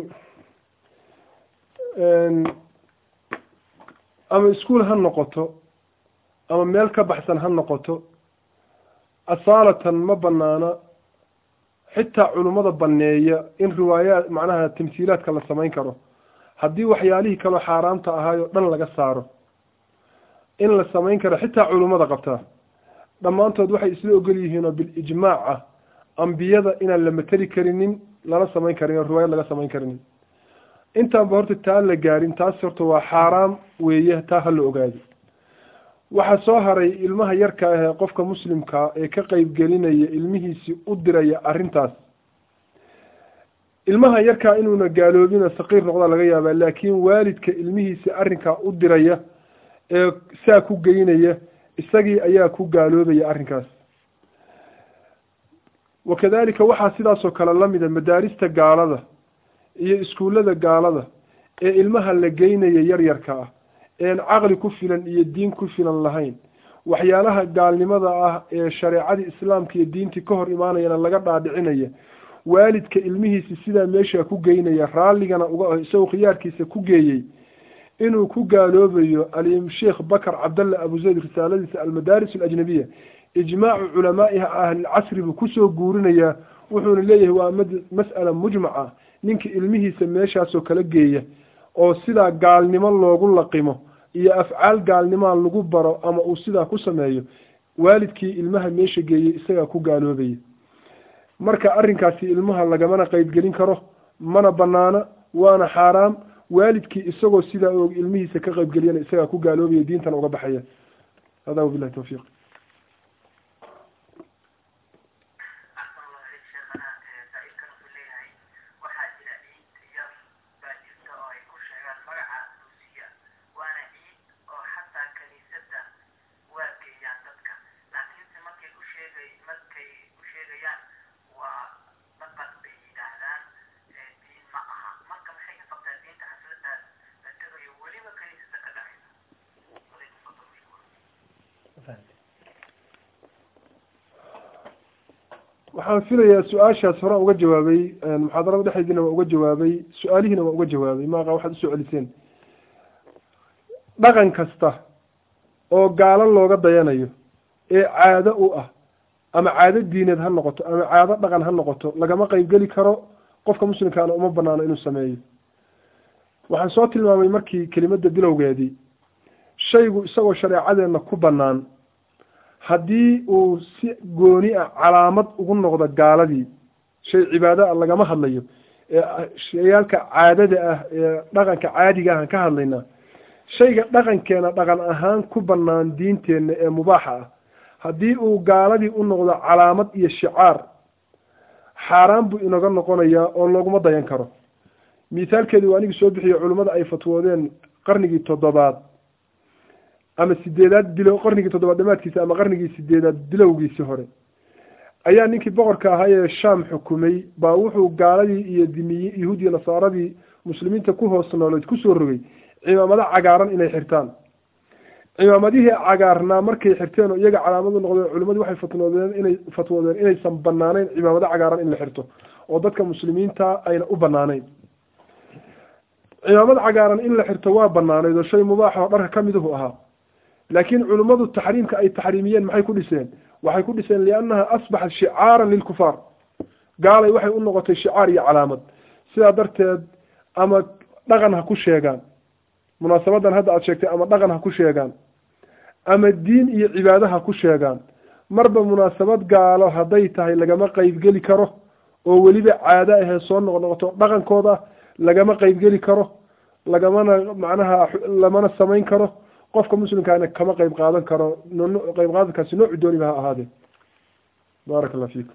ama iskuol ha noqoto ama meel ka baxsan ha noqoto asaalatan ma banaana xitaa culummada baneeya in riwaayaat macnaha tamhiilaadka la samayn karo haddii waxyaalihii kaloo xaaraamta ahaay oo dhan laga saaro in la samayn karo xitaa culummada qabtaa dhammaantood waxay isla ogol yihiin oo bilijmaac ah ambiyada inaan la mateli karinin lala samayn karin oo riwaayad laga samayn karinin intaanba horta taa la gaarin taas horta waa xaaraam weeye taa ha la ogaado waxaa soo haray ilmaha yarka ah ee qofka muslimkaa ee ka qeybgelinaya ilmihiisii u diraya arrintaas ilmaha yarkaa inuuna gaaloobina saqiir noqdaa laga yaabaa laakiin waalidka ilmihiisi arrinkaa u diraya ee saa ku geynaya isagii ayaa ku gaaloobaya arrinkaas wakadalika waxaa sidaasoo kale lamida madaarista gaalada iyo iskuullada gaalada ee ilmaha la geynaya yaryarka ah een caqli ku filan iyo diin ku filan lahayn waxyaalaha gaalnimada ah ee shareecadii islaamka iyo diintii ka hor imaanayana laga dhaadhicinaya waalidka ilmihiisi sidaa meesha ku geynaya raalligana uga isagoo khiyaarkiisa ku geeyey inuu ku gaaloobayo alim sheekh bakar cabdalla abu zayd risaaladiisa almadaaris alajnabiya ijmaacu culamaa'iha ahlilcasri buu kusoo guurinayaa wuxuuna leeyahay waa mas'ala mujmaca ninka ilmihiisa meeshaasoo kala geeya oo sidaa gaalnimo loogu laqimo iyo afcaal gaalnimaa lagu baro ama uu sidaa ku sameeyo waalidkii ilmaha meesha geeyey isagaa ku gaaloobaya marka arrinkaasi ilmaha lagamana qeybgelin karo mana banaana waana xaaraam waalidkii isagoo sidaa og ilmihiisa ka qeybgeliyana isagaa ku gaaloobaya diintana uga baxaya hada wabilahi tawfiiq waxaan filayaa su-aashaas horaan uga jawaabay muxaadarada dhexdeediina waa uga jawaabay su-aalihiina waa uga jawaabay maaqa waxaad usoo celiseen dhaqan kasta oo gaalo looga dayanayo ee caado u ah ama caado diineed ha noqoto ama caado dhaqan ha noqoto lagama qeybgeli karo qofka muslimkaana uma banaano inuu sameeyo waxaan soo tilmaamay markii kelimadda bilowgeedii shaygu isagoo shareecadeenna ku bannaan haddii uu si gooni ah calaamad ugu noqdo gaaladii shay cibaado ah lagama hadlayo ee shayaalka caadada ah ee dhaqanka caadiga ahaan ka hadlaynaa shayga dhaqankeena dhaqan ahaan ku bannaan diinteenna ee mubaaxa ah haddii uu gaaladii u noqdo calaamad iyo shicaar xaaraan buu inaga noqonayaa oo looguma dayan karo mithaalkeedu waa anigii soo bixiyo culimmada ay fatwoodeen qarnigii toddobaad ama sideedaad bilow qarnigii toddobaad dhamaadkiisa ama qarnigii sideedaad bilowgiisii hore ayaa ninkii boqorka ahaa ee shaam xukumay baa wuxuu gaaladii iyo dimiyi yahuudiya nasaaradii muslimiinta ku hoos nooloyd kusoo rogay cimaamado cagaaran inay xirtaan cimaamadihii cagaarnaa markay xirteen oo iyaga calaamadu noqdeen culimmadu waxay fatnoodeen inay fatwoodeen inaysan banaaneyn cimaamado cagaaran in la xirto oo dadka muslimiinta ayna u banaaneyn cimaamad cagaaran in la xirto waa banaaneyd oo shay mubaax oo dharka kamiduhu ahaa laakiin culimmadu taxriimka ay taxriimiyeen maxay ku dhiseen waxay ku dhiseen liannaha asbaxat shicaaran lilkufaar gaalay waxay u noqotay shicaar iyo calaamad sidaa darteed ama dhaqan ha ku sheegaan munaasabadan hadda aad sheegtay ama dhaqan ha ku sheegaan ama diin iyo cibaado ha ku sheegaan marba munaasabad gaalo hadday tahay lagama qeybgeli karo oo weliba caado ahee soo noqnoqoto dhaqankooda lagama qeybgeli karo lagamana macnaha lamana samayn karo qofka muslimkaana kama qeyb qaadan karo qeyb qaadankaasi noocu dooniba ha ahaadee baaraka allah fiikum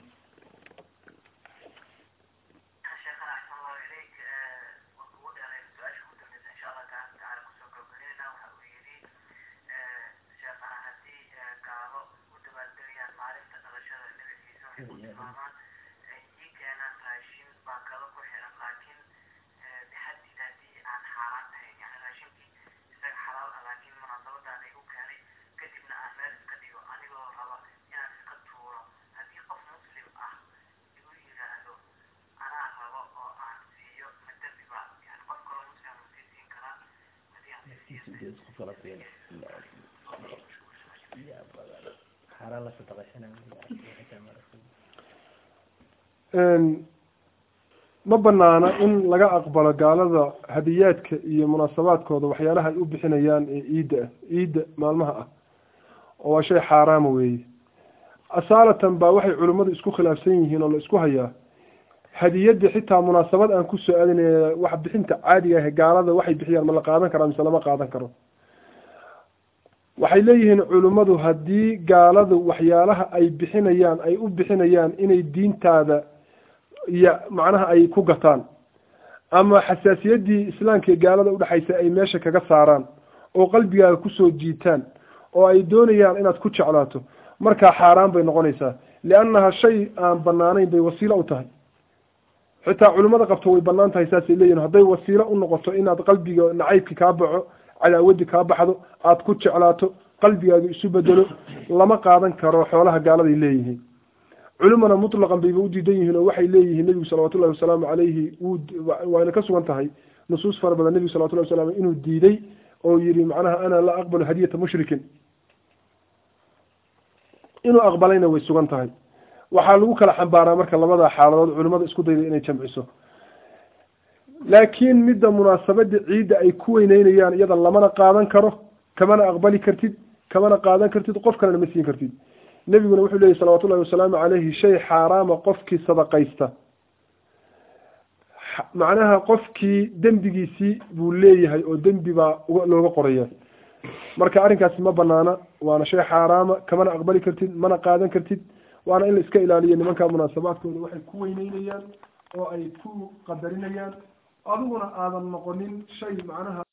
ma banaana in laga aqbalo gaalada hadiyaadka iyo munaasabaadkooda waxyaalaha ay u bixinayaan ee ciidda ah ciidda maalmaha ah oo waa shay xaaraama weeye asaalatan baa waxay culimmadu isku khilaafsan yihiin oo la isku hayaa hadiyadda xitaa munaasabad aan kusoo aadinay wax bixinta caadiga ah gaalada waxay bixiyaan ma la qaadan karaa mise lama qaadan karo waxay leeyihiin culimmadu haddii gaaladu waxyaalaha ay bixinayaan ay u bixinayaan inay diintaada iyo macnaha ay ku gataan ama xasaasiyaddii islaamka iyo gaalada udhexaysa ay meesha kaga saaraan oo qalbigaaga kusoo jiitaan oo ay doonayaan inaad ku jeclaato markaa xaaraan bay noqonaysaa liannaha shay aan banaanayn bay wasiilo u tahay xitaa culimmada qabto way banaan tahay saasay leeyihin hadday wasiilo u noqoto inaad qalbiga nacaybki kaa baxo cadaawaddi kaa baxdo aada ku jeclaato qalbigaaga isu bedelo lama qaadan karo xoolaha gaaladay leeyihiin culimana mutlaqan bayba u diidan yihiin oo waxay leeyihiin nebigu salawatullahi wasalaamu calayhi wuu waayna ka sugan tahay nusuus fara badan nebigu salawatullahi wasalam inuu diiday oo yihi macnaha ana laa aqbalu hadiyata mushrikin inuu aqbalayna way sugan tahay waxaa lagu kala xambaaraa marka labada xaaladood culimada isku dayda inay jamciso laakiin midda munaasabada ciidda ay ku weyneynayaan iyada lamana qaadan karo kamana aqbali kartid kamana qaadan kartid qof kalena ma siin kartid nebiguna wuxuu leeyay salawatullahi wasalaamu calayhi shay xaaraama qofkii sadaqaysta macnaha qofkii dembigiisii buu leeyahay oo dembi baa looga qoraya marka arrinkaasi ma banaana waana shay xaaraama kamana aqbali kartid mana qaadan kartid waana in la iska ilaaliyo nimanka munaasabaadkooda waxay ku weyneynayaan oo ay ku qadarinayaan adiguna aadan noqonin shay macnaha